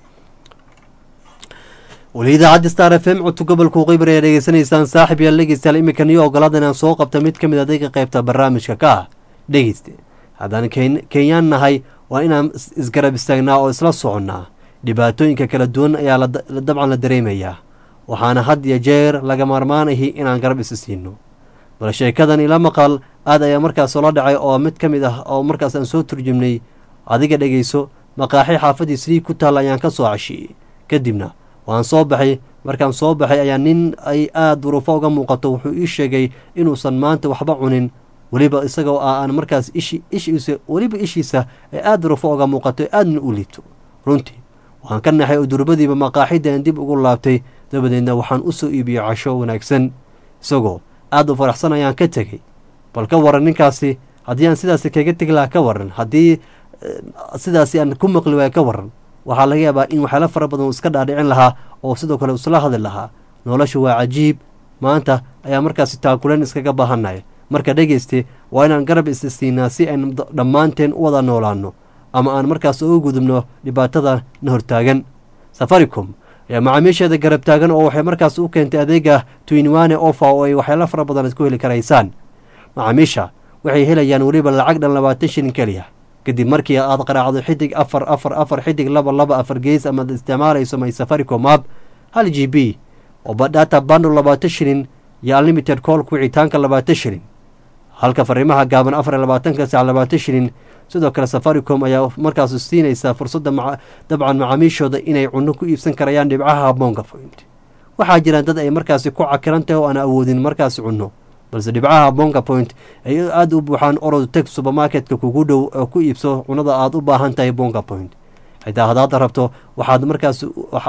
weli idaacadda star f m codka gobolka qeybar ayaa dhegeysanaysaan saaxib yaal dhegeystayaal iminkan iyo ogolaada inaan soo qabta mid ka mid adayga qeybta barnaamijka ka ah dhegeyste haddaan kenyaan nahay waa inaan isgarab istaagnaa oo isla soconnaa dhibaatooyinka kala duwan ayaa dabcan la dareemayaa waxaana had iyo jeer laga maarmaan ahi inaan garab isi siino bal sheekadan ila maqal aad ayaa markaas ola dhacay oo mid ka mid ah oo markaas aan soo turjumnay adiga dhegeyso maqaaxi xaafadii sliig ku taalla ayaan ka soo cashiyey kadibna waan soo baxay markaan soo baxay ayaa nin ay aada duruufo uga muuqato wuxuu ii sheegay inuusan maanta waxba cunin weliba isagoo ah aan markaas ishi ishiisa weliba ishiisa ay aada duruufo uga muuqato aadna u liito runtii waxaan ka naxay oo durbadiiba maqaaxidan dib ugu laabtay dabadeedna waxaan u soo iibiyey casho wanaagsan isagoo aada u faraxsan ayaan ka tegey bal ka waran ninkaasi haddii aan sidaasi kaga tegi lahaa ka waran haddii sidaasi aan ku maqli waaya ka waran waxaa laga yaabaa in waxyaalo fara badan uu iska dhaadhicin lahaa oo sidoo kale isla hadli lahaa nolosha waa cajiib maanta ayaa markaasi taakuleen iskaga baahanaya marka dhegeyste waa inaan garab isa siinaa si aynu dhammaanteen u wada noolaano ama aan markaas uga gudubno dhibaatada na hortaagan safaricom ayaa macaamiisheeda garab taagan oo waxay markaas u keentay adeega twinwane ofa oo ay waxyaalo fara badan isku heli karaysaan macaamiisha waxay helayaan weliba lacag dhan labaatan shilin keliya kadib markii aad qaraacdo xidig afar afar afar xidig laba laba afar gees amaad isticmaalayso my safaricom app hal g b oo data bundle labaatan shilin iyo unlimited callka wicitaanka labaatan shilin halka fariimaha gaaban afar iyo labaatanka sac labaatan shilin sidoo kale safaricom ayaa markaas siinaysaa fursadda dabcan macaamiishooda inay cunno ku iibsan karayaan dhibcaha bonga point waxaa jiraan dad ay markaasi ku cakiran tahay oo aan awoodin markaasi cunno balse dhibcaha bonga point ay aada u buuxaan orod teg supermarketka kugu dhow oo ku iibso cunada aada u baahan tahay bonga point xitaa haddaad rabto waxaad markaas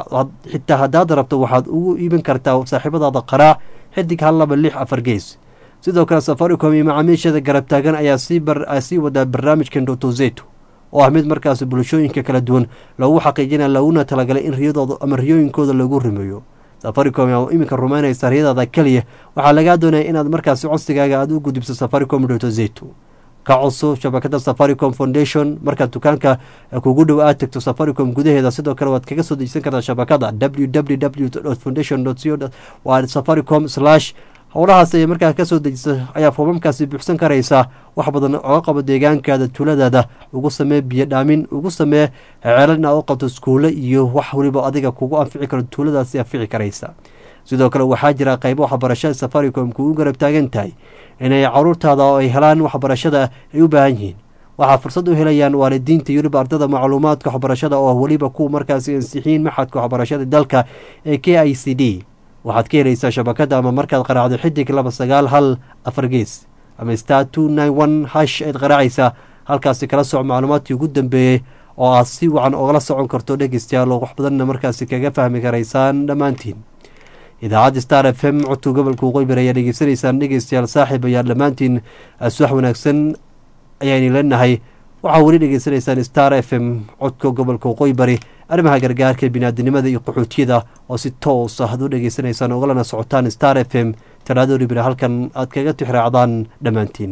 xitaa haddaad rabto waxaad ugu iibin kartaa saaxiibadaada qaraac xidig hal laba lix afar gees sidoo kale safaricom iyo macaamiishada garab taagan ayaa sii wadaa barnaamijkan dotozeto oo ah mid markaas bulshooyinka kala duwan loogu xaqiijina laguna talagalay in riyadooda ama riyooyinkooda lagu rumeeyo safaricom yaa iminka rumaynaysa riyadaada keliya waxaa lagaa doonaya inaad markaasi codsigaaga aada u gudubso safaricom dotozeto ka codso shabakada safaricom foundation markaad dukaanka kugu dhow aad tegto safaricom gudaheeda sidoo kale waad kaga soo dejisan kartaa shabakada w w w foundation co waa safaricom slash howlahaas ay markaa kasoo dejisa ayaa foomamkaasi buuxsan karaysaa wax badan oga qabo deegaankaada tuuladaada ugu samee biyo dhaamin ugu samee ceelal inaad u qabto iskuulle iyo wax weliba adiga kugu anfici karo tuuladaasi anfici karaysa sidoo kale waxaa jira qaybo waxbarashada safaricom kugu garab taagan tahay inay caruurtaada oo ay helaan waxbarashada ay u baahan yihiin waxaa fursad u helayaan waalidiinta iyo weliba ardada macluumaadka waxbarashada oo weliba kuwa markaasi ansixiin maxadka waxbarashada dalka ee k i c d waxaad ka helaysaa shabakada ama markaad qaraacdo xidig laba sagaal hal afar gees ama star two nine one hash ayd qaraacaysaa halkaasi kala soco macluumaadkii ugu dambeeyey oo aad si wacan ogala socon karto dhegeystayaal oo wax badanna markaasi kaga fahmi karaysaan dhammaantiin idaacadda star f m codka gobolka waqooyi ayaa dhegeysanaysaan dhegeystayaal saaxiib ayaa dhammaantiin suwax wanaagsan ayaani leenahay waxaa weli dhegeysanaysaan star f m codka gobolka waqooyi bari arrimaha gargaarka biniaadinimada iyo qaxootiyada oo si toos ah ad u dhegeysanaysaan ogalana socotaan star f m talaadoo ribira halkan aad kaga tixraacdaan dhammaantiin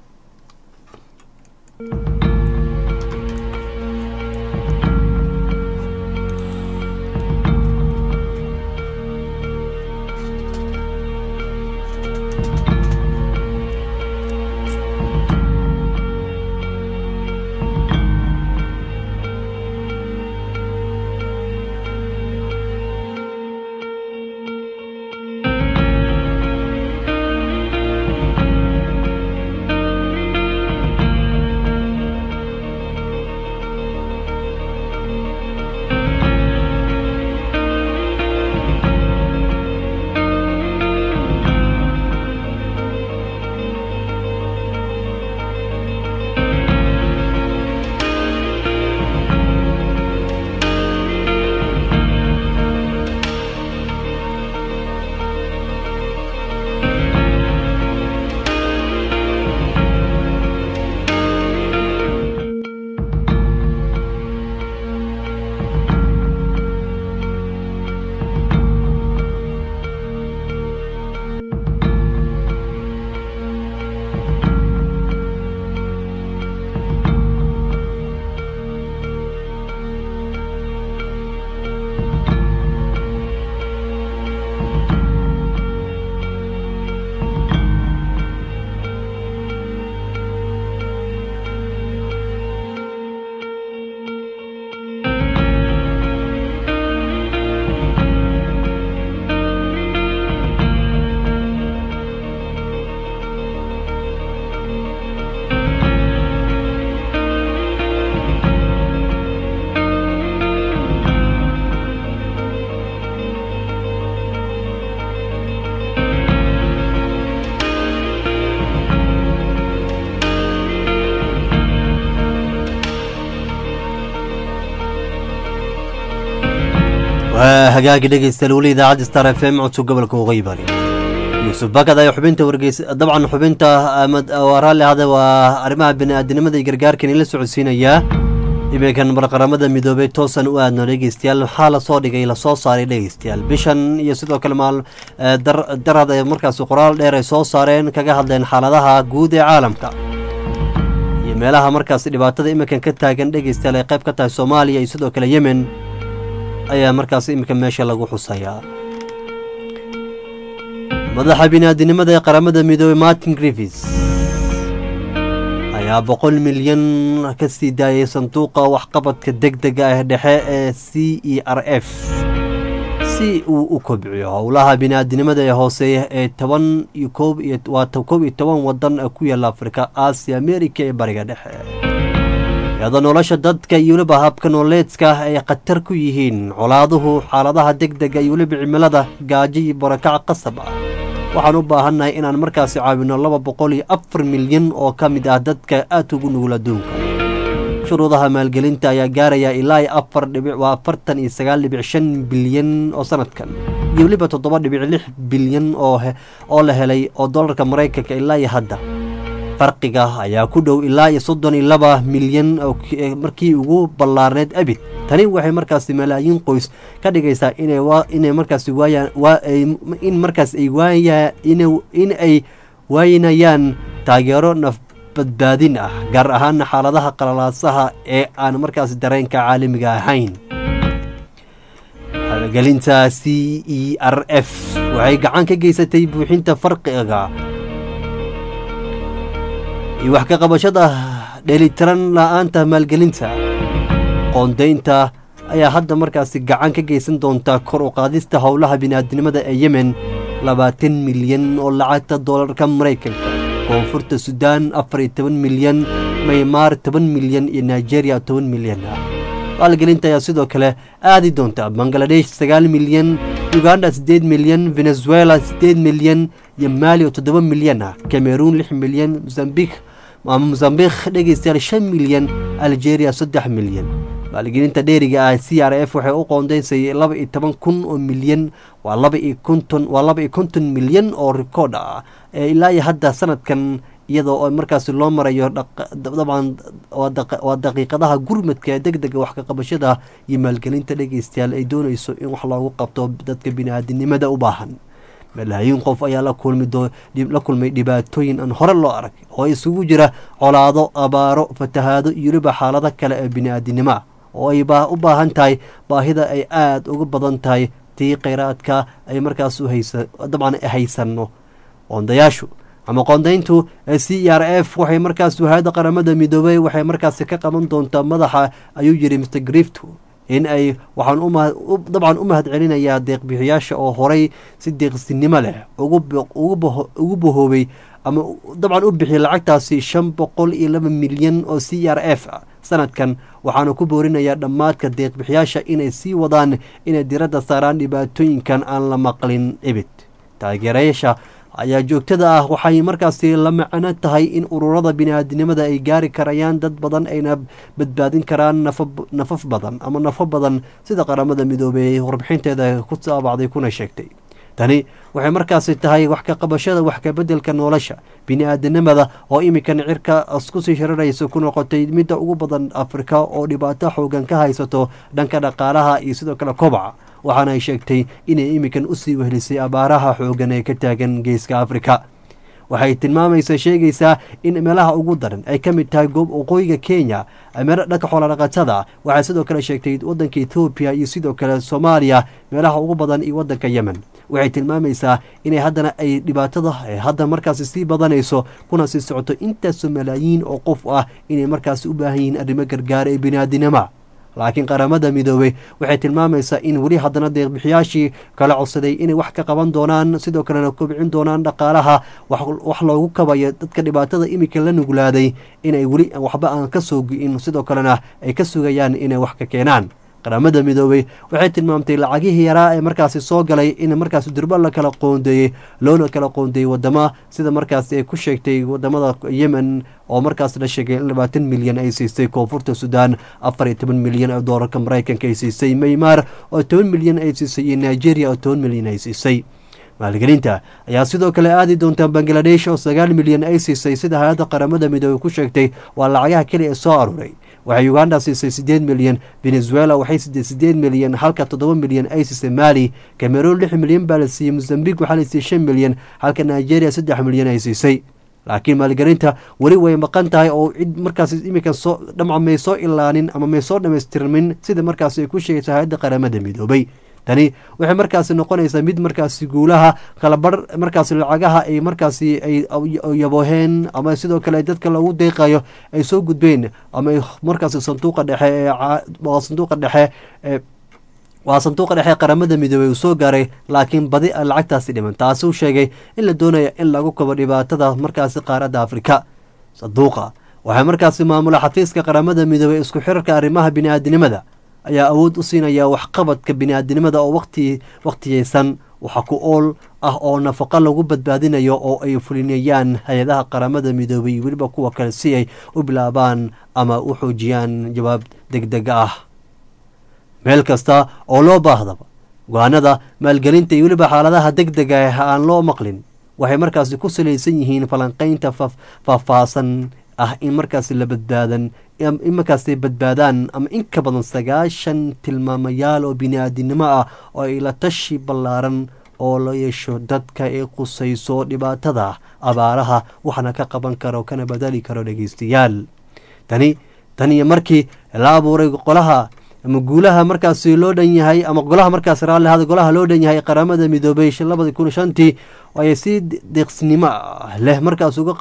waa hagaagi dhegeystayaal weli idaacadda star f m codka gobolka waqooyi bari yuusuf bakad ayaa xubinta wargeys dabcan xubinta waa raalli ahada waa arrimaha bini-aadinimada iyo gargaarkan ila socodsiinayaa iminkan marqaramada midoobay toosan u aadno dhegeystayaal maxaa lasoo dhigay lasoo saaray dhegeystayaal bishan iyo sidoo kale maal darad ay markaasi qoraal dheer ay soo saareen kaga hadleen xaaladaha guud ee caalamka iyo meelaha markaasi dhibaatada iminkan ka taagan dhegeystayaal ay qayb ka tahay soomaaliya iyo sidoo kale yemen ayaa markaas iminka meesha lagu xusayaa madaxa biniaadinimada ee qaramada midoobey martin griffis ayaa boqol milyan ka sii daayay sanduuqa waxqabadka deg dega ah dhexe ee c e r f si uu u kobciyo howlaha biniaadinimada ee hooseeya ee toban iyo koob iyo waa koob iyo toban wadan ku yaala afrika aasiya amerika ee bariga dhexe iyadoo nolosha dadka iyo weliba habka nololeedka ay khatar ku yihiin colaaduhu xaaladaha deg dega iyo weliba cimilada gaajo iyo barakac qasab ah waxaan u baahannahay inaan markaasi caawino laba boqol iyo afar milyan oo ka mid ah dadka aadka ugu nugul adduunka shuruudaha maalgelinta ayaa gaaraya ilaa iyo afar dhibic waa afartan iyo sagaal dhibic shan bilyan oo sanadkan iyo weliba toddoba dhibic lix bilyan oo oo la helay oo dollarka maraykanka ilaa iyo hadda farqiga ayaa ku dhow ilaa iyo soddon iyo laba milyan markii ugu ballaarneed abid tani waxay markaasi malaayiin qoys ka dhigaysaa inay inay markaasi waayaan waa in markaas ay waaya in ay waynayaan taageero naf badbaadin ah gaar ahaana xaaladaha qalalaasaha ee aan markaasi dareenka caalamiga ahayn maalgelinta c e r f waxay gacan ka geysatay buuxinta farqiga iyo wax ka qabashada dheelitiran la-aanta maalgelinta qoondaynta ayaa hadda markaasi gacan ka geysan doontaa kor u qaadista howlaha biniaadinimada ee yemen labaatan milyan oo lacagta doolarka maraykanka koonfurta suudaan afar iyo toban milyan maymaar toban milyan iyo nigeria toban milyan ah maalgelinta ayaa sidoo kale aadi doonta bangaladesh sagaal milyan uganda siddeed milyan venezuela siddeed milyan iyo maali oo toddoba milyan ah cameroon lix milyan mosambik ama mosambik dhegeystayaal shan milyan algeria saddex milyan maalgelinta dheeriga ah c r f waxay u qoondeysay laba iyo toban kun oo milyan waa laba iyo konton waa laba iyo konton milyan oo rikoodh ah ee ilaa iyo hadda sanadkan iyadoo oo markaasi loo marayo dabcan waa daqiiqadaha gurmadka ee deg dega wax ka qabashada iyo maalgelinta dhegeystayaal ay doonayso in wax loogu qabto dadka bini-aadinimada u baahan malaayiin qof ayaa la kulmay dhibaatooyin aan hore loo arag oo isugu jira colaado abaaro fatahaado iyo weliba xaalado kale ee bini-aadinimo ah oo ay u baahan tahay baahida ay aada uga badan tahay tii kheyraadka ay markaas dabcan haysanno qoondayaashu ama qoondayntu c e r f waxay markaas hay-adda qaramada midoobey waxay markaasi ka qaban doontaa madaxa ayuu yidhi mr grifto in ay waxaan dabcan u mahad celinayaa deeqbixiyaasha oo horay si deeqsinimo leh ugu bahoobay ama dabcan u bixiyay lacagtaasi shan boqol iyo laba milyan oo c r f ah sanadkan waxaana ku boorinayaa dhammaadka deeqbixiyaasha inay sii wadaan inay diradda saaraan dhibaatooyinkan aan la maqlin ebid taageerayaasha ayaa joogtada ah waxay markaasi la macno tahay in ururada bini-aadinimada ay gaari karayaan dad badan ayna badbaadin karaan nafaf badan ama nafo badan sida qaramada midoobey warbixinteeda ku saabacday kuna sheegtay tani waxay markaasi tahay wax ka qabashada wax ka bedelka nolosha bini-aadinimada oo iminkan cirka iskusii shiraraysa ku noqotay midda ugu badan afrika oo dhibaato xoogan ka haysato dhanka dhaqaalaha iyo sidoo kale kobaca waxaana ay sheegtay inay iminkan usii wehlisay abaaraha xoogan ee ka taagan geeska afrika waxay tilmaamaysa sheegaysaa in meelaha ugu daran ay ka mid tahay goob waqooyiga kenya meelo dhanka xoolodhaqatada waxay sidoo kale sheegtay wadanka ethoobiya iyo sidoo kale soomaaliya meelaha ugu badan iyo wadanka yemen waxay tilmaamaysaa inay haddana ay dhibaatada hadda markaasi sii badanayso kuna sii socoto intaasoo malaayiin oo qof ah inay markaasi u baahan yihiin arrimo gargaara ee biniaadinima laakiin qaramada midoobey waxay tilmaamaysaa in weli haddana deeqbixiyaashii kala codsaday inay wax ka qaban doonaan sidoo kalena kobcin doonaan dhaqaalaha wax loogu kabayo dadka dhibaatada iminka la nuglaaday inay weli waxba aan ka soo gi-in sidoo kalena ay ka sugayaan inay wax ka keenaan qaramada midoobey waxay tilmaamtay lacagihii yaraa ee markaasi soo galay in markaasi durba la kala qoondeeyey loona kala qoondeeyey wadama sida markaasi ay ku sheegtay wadamada yemen oo markaas la sheegay in labaatan milyan ay siisay koonfurta suudaan afar iyo toban milyan oo doolarka maraykanka ay siisay maymaar oo toban milyan ay siisay iyo nigeria oo toban milyan ay siisay maalgelinta ayaa sidoo kale aadi doontaa bangaladesh oo sagaal milyan ay siisay sida hay-adda qaramada midoobey ku sheegtay waa lacagaha keliya ee soo aruuray waxay uganda siisay siddeed milyan venezuela waxay siisay siddeed milyan halka toddoba milyan ay siisay mali cameroon lix milyan baa la siiyey mozambique waxaa la siiyey shan milyan halka nigeria saddex milyan ay siisay laakiin maalgelinta weli way maqan tahay oo cid markaas iminka soo dhamca may soo ilaanin ama may soo dhamaystirmin sida markaas ay ku sheegaysa hay-adda qaramada midoobay tani waxay markaasi noqonaysaa mid markaasi guulaha kalabar markaasi lacagaha ay markaasi ay yabooheen ama sidoo kale dadka lagu deeqayo ay soo gudbeen ama ay markaasi sanduuqa dhexe ee sanduuqa dhexe ee waa sanduuqa dhexe qaramada midoobey uu soo gaaray laakiin badi a lacagtaasi dhiman taasuu sheegay in la doonaya in lagu kabo dhibaatada markaasi qaaradda afrika sanduuqa waxaa markaasi maamula xafiiska qaramada midoobey isku xirarka arrimaha bini-aadinimada ayaa awood u siinaya waxqabadka bini-aadinimada oo waqti waqtiyeysan waxa ku ool ah oo nafaqo lagu badbaadinayo oo ay fulinayaan hay-adaha qaramada midoobey iyo weliba kuwa kale si ay u bilaabaan ama u xoojiyaan jawaab deg deg ah meel kasta oo loo baahdaba go-aanada maalgelinta iyo weliba xaaladaha deg dega ah aan loo maqlin waxay markaasi ku salaysan yihiin falanqeynta faahfaahsan ah in markaasi la badbaadan in markaasi badbaadaan ama in ka badan sagaashan tilmaamayaal oo bini-aadinimo ah oo ay la tashi ballaaran oo la yeesho dadka ay qusayso dhibaatada abaaraha waxna ka qaban karo kana badali karo dhegeystayaal tani taniyo markii la abuuray qolaha ama guulaha markaasi loo dhan yahay ama golaha markaas raallihada golaha loo dhan yahay qaramada midoobey labadi kun shantii ayay si deeqsinimo leh markaas uga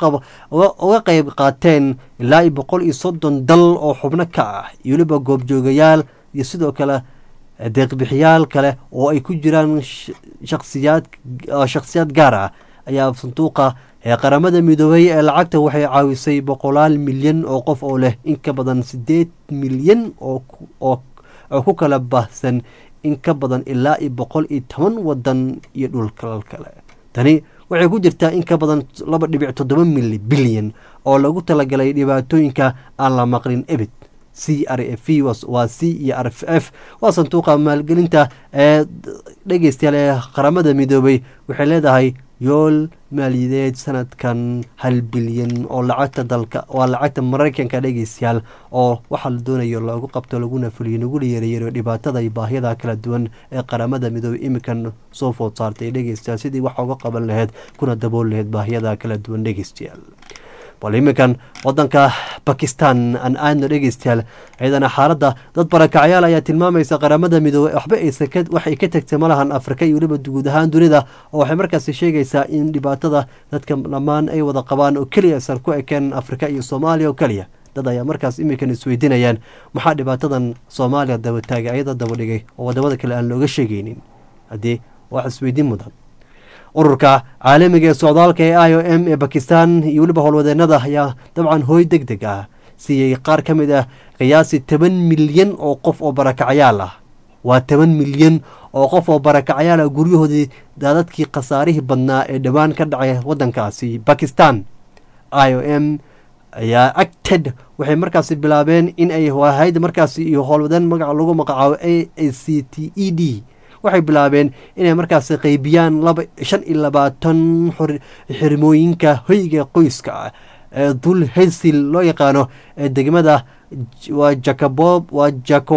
qeyb qaateen ilaa iyo boqol iyo soddon dal oo xubno ka ah iyo weliba goobjoogayaal iyo sidoo kale deeqbixiyaal kale oo ay ku jiraan shaksiyaad shakhsiyaad gaar ah ayaa sanduuqa ee qaramada midoobey ee lacagta waxay caawisay boqolaal milyan oo qof oo leh in ka badan sideed milyan oo oo ku kala baahsan in ka badan ilaa iyo boqol iyo toban wadan iyo dhulkal kale tani waxay ku jirtaa in ka badan laba dhibic toddoba mil bilyan oo lagu talagalay dhibaatooyinka aan la maqlin ebid c r f waa c iyo r f f waa sanduuqa maalgelinta ee dhegeystayaal ee qaramada midoobey waxay leedahay yool maaliyadeed sanadkan hal bilyan oo lacagta dalka waa lacagta maraykanka dhegeystayaal oo waxaa la doonayo lagu qabto laguna fuliyo laguna yareeyo dhibaatada iyo baahyada kala duwan ee qaramada midoobey imikan soo food saartay dhegeystayaal sidii wax uga qaban laheyd kuna dabool laheyd baahyada kala duwan dhegeystayaal bal iminkan wadanka bakistan aan aadno dhegeystayaal ciidana xaaladda dad barakacyaal ayaa tilmaamaysa qaramada midoobey waxba waxay ka tegtay malahan afrika iyo weliba guud ahaan dunida oo waxay markaasi sheegaysaa in dhibaatada dadka dhammaan ay wada qabaan oo keliya aysan ku ekeen afrika iyo soomaaliya oo keliya dad ayaa markaas iminkan isweydiinayaan maxaa dhibaatadan soomaaliya dabataagay ayada daba dhigay oo wadamada kale aan looga sheegaynin haddii wax isweydiin mudan ururka caalamiga ee socdaalka ee i o m ee bakistan iyo weliba howlwadeenada ayaa dabcan hooy deg deg ah siiyey qaar ka mid ah qiyaasi toban milyan oo qof oo barakacyaal ah waa toban milyan oo qof oo barakacyaal ah guryahoodii daadadkii khasaarihii badnaa ee dhowaan ka dhacay wadankaasi bakistan i o m ayaa acted waxay markaasi bilaabeen in ay hayd markaasi iyo howlwadeen magaca lagu magacaabo a a c t e d waxay bilaabeen inay markaasi qeybiyaan laba shan iyo labaatan xirmooyinka hoyga qoyska ah ee dul hensil loo yaqaano ee degmada waa jacobob waa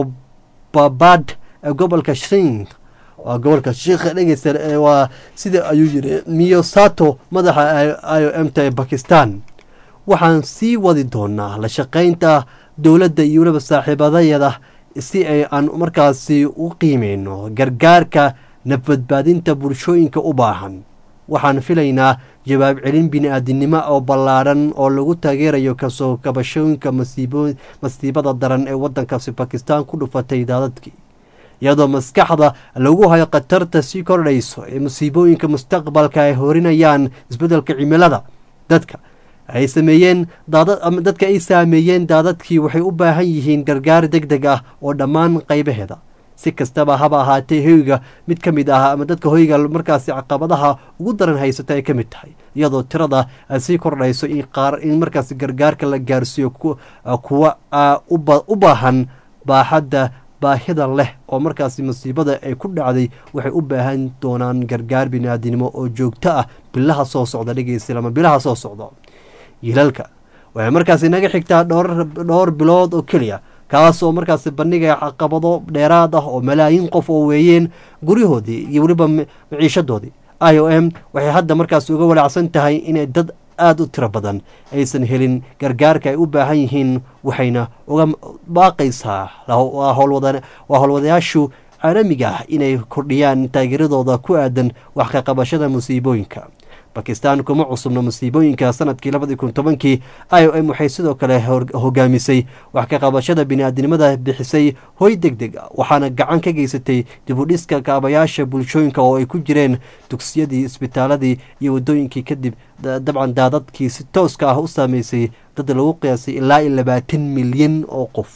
jacobabad ee gobolka shink waa gobolka shiikha dhegeysta waa sida ayuu yiri miyosato madaxa i o m ta ee bakistan waxaan sii wadi doonaa la shaqeynta dowladda iyo weliba saaxiibadayada si ay aan markaasi u qiimeyno gargaarka nafbadbaadinta bulshooyinka u baahan waxaan filaynaa jawaab celin bini-aadinimo oo ballaadhan oo lagu taageerayo kasoo kabashooyinka masiibada daran ee wadankaasi bakistan ku dhufatay daadadkii iyadoo maskaxda lagu hayo khatarta sii kordhayso ee musiibooyinka mustaqbalka ay horinayaan isbeddelka cimilada dadka ay sameeyeen daadad dadka ay saameeyeen daadadkii waxay u baahan yihiin gargaar deg deg ah oo dhammaan qaybaheeda si kastaba haba ahaatee hoyga mid ka mid ah ama dadka hoyga markaasi caqabadaha ugu daran haysata ay ka mid tahay iyadoo tirada ay sii kordhayso in qaar in markaasi gargaarka la gaarsiiyo kuwa u baahan baaxadda baahida leh oo markaasi masiibada ay ku dhacday waxay u baahan doonaan gargaar biniaadinimo oo joogto ah bilaha soo socda dhegeysta ama bilaha soo socda yilalka waxay markaasi naga xigtaa dhowr dhowr bilood oo keliya kaas oo markaasi bandhigaya caqabado dheeraad ah oo malaayiin qof oo weeyeen guryahoodii iyo weliba maciishadoodii i o m waxay hadda markaasi uga walaacsan tahay inay dad aada u tiro badan aysan helin gargaarka ay u baahan yihiin waxayna uga baaqaysaa waa howlwadayaashu caalamiga ah inay kordhiyaan taageeradooda ku aadan wax ka qabashada musiibooyinka bakistan kuma cusubna musiibooyinka sanadkii labadii kun tobankii i o m waxay sidoo kale hogaamisay wax ka qabashada bini-aadnimada bixisay hoy deg deg waxaana gacan ka geysatay dibudhiska kaabayaasha bulshooyinka oo ay ku jireen dugsiyadii isbitaaladii iyo wadooyinkii kadib dabcan daadadkii si tooska ah u saameysay dad lagu qiyaasay ilaa iyo labaatan milyan oo qof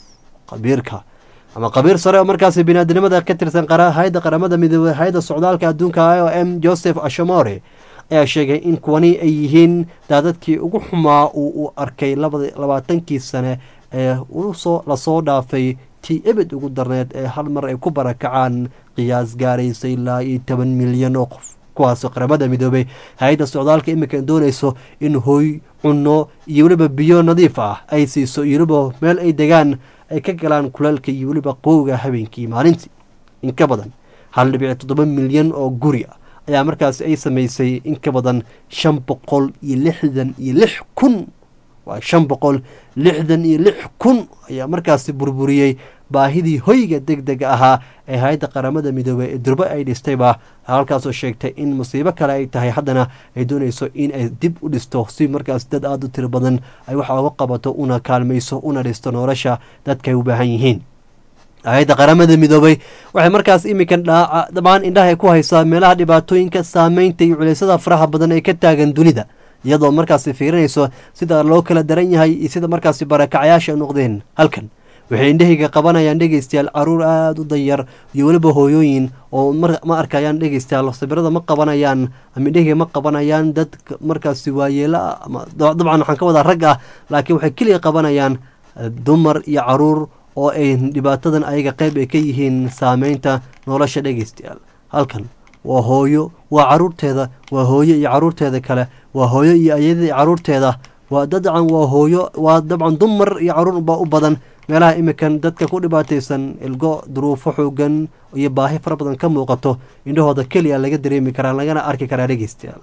qabiirka ama qabiir sare oo markaasi bini-aadnimada ka tirsan hay-adda qaramada midoobey hay-adda socdaalka adduunka i o m joseph ashamore ayaa sheegay in kuwani ay yihiin daadadkii ugu xumaa uu u arkay labaatankii sane ee usoo lasoo dhaafay tii ebed ugu darneed ee hal mar ay ku barakacaan qiyaas gaaraysa ilaa iyo toban milyan oo qof kuwaasoo qaramada midoobey hay-adda socdaalka iminkan doonayso in hooy cunno iyo weliba biyo nadiif ah ay siiso iyo weliba meel ay degaan ay ka galaan kuleelka iyo weliba qowga habeenkii maalintii in ka badan hal dhibic toddoba milyan oo guri ah ayaa markaasi ay samaysay in ka badan shan boqol iyo lixdan iyo lix kun waa shan boqol lixdan iyo lix kun ayaa markaasi burburiyey baahidii hoyga deg dega ahaa ee hay-adda qaramada midoobey ee durbo ay dhistayba halkaasoo sheegtay in musiibo kale ay tahay haddana ay doonayso in ay dib u dhisto si markaas dad aada u tiro badan ay waxa uga qabato una kaalmayso una dhisto nolosha dadka ay u baahan yihiin hay-adda qaramada midoobey waxay markaas iminkan dhaaca dhammaan indhaha ku haysaa meelaha dhibaatooyinka saameynta iyo culeysada faraha badan ee ka taagan dunida iyadoo markaasi fiirinayso sida loo kala daran yahay iyo sida markaasi barakacayaasha noqdeen halkan waxay indhahayga qabanayaan dhegeystayaal caruur aada u danyar iyo weliba hooyooyin oo ma arkayaan dhegeystayaal sawirada ma qabanayaan ama indhahayga ma qabanayaan dad markaasi waayeelo ah ama dabcan waxaan ka wadaa rag ah laakiin waxay keliya qabanayaan dumar iyo caruur oo ay dhibaatadan ayaga qeyb ay ka yihiin saameynta nolosha dhegeystayaal halkan waa hooyo waa caruurteeda waa hooyo iyo caruurteeda kale waa hooyo iyo ayadii caruurteeda waa dabcan waa hooyo waa dabcan dumar iyo caruur baa u badan meelaha iminkan dadka ku dhibaataysan ilgo duruufo xoogan iyo baahi fara badan ka muuqato indhahooda keliya laga dareemi karaa lagana arki karaa dhegeystayaal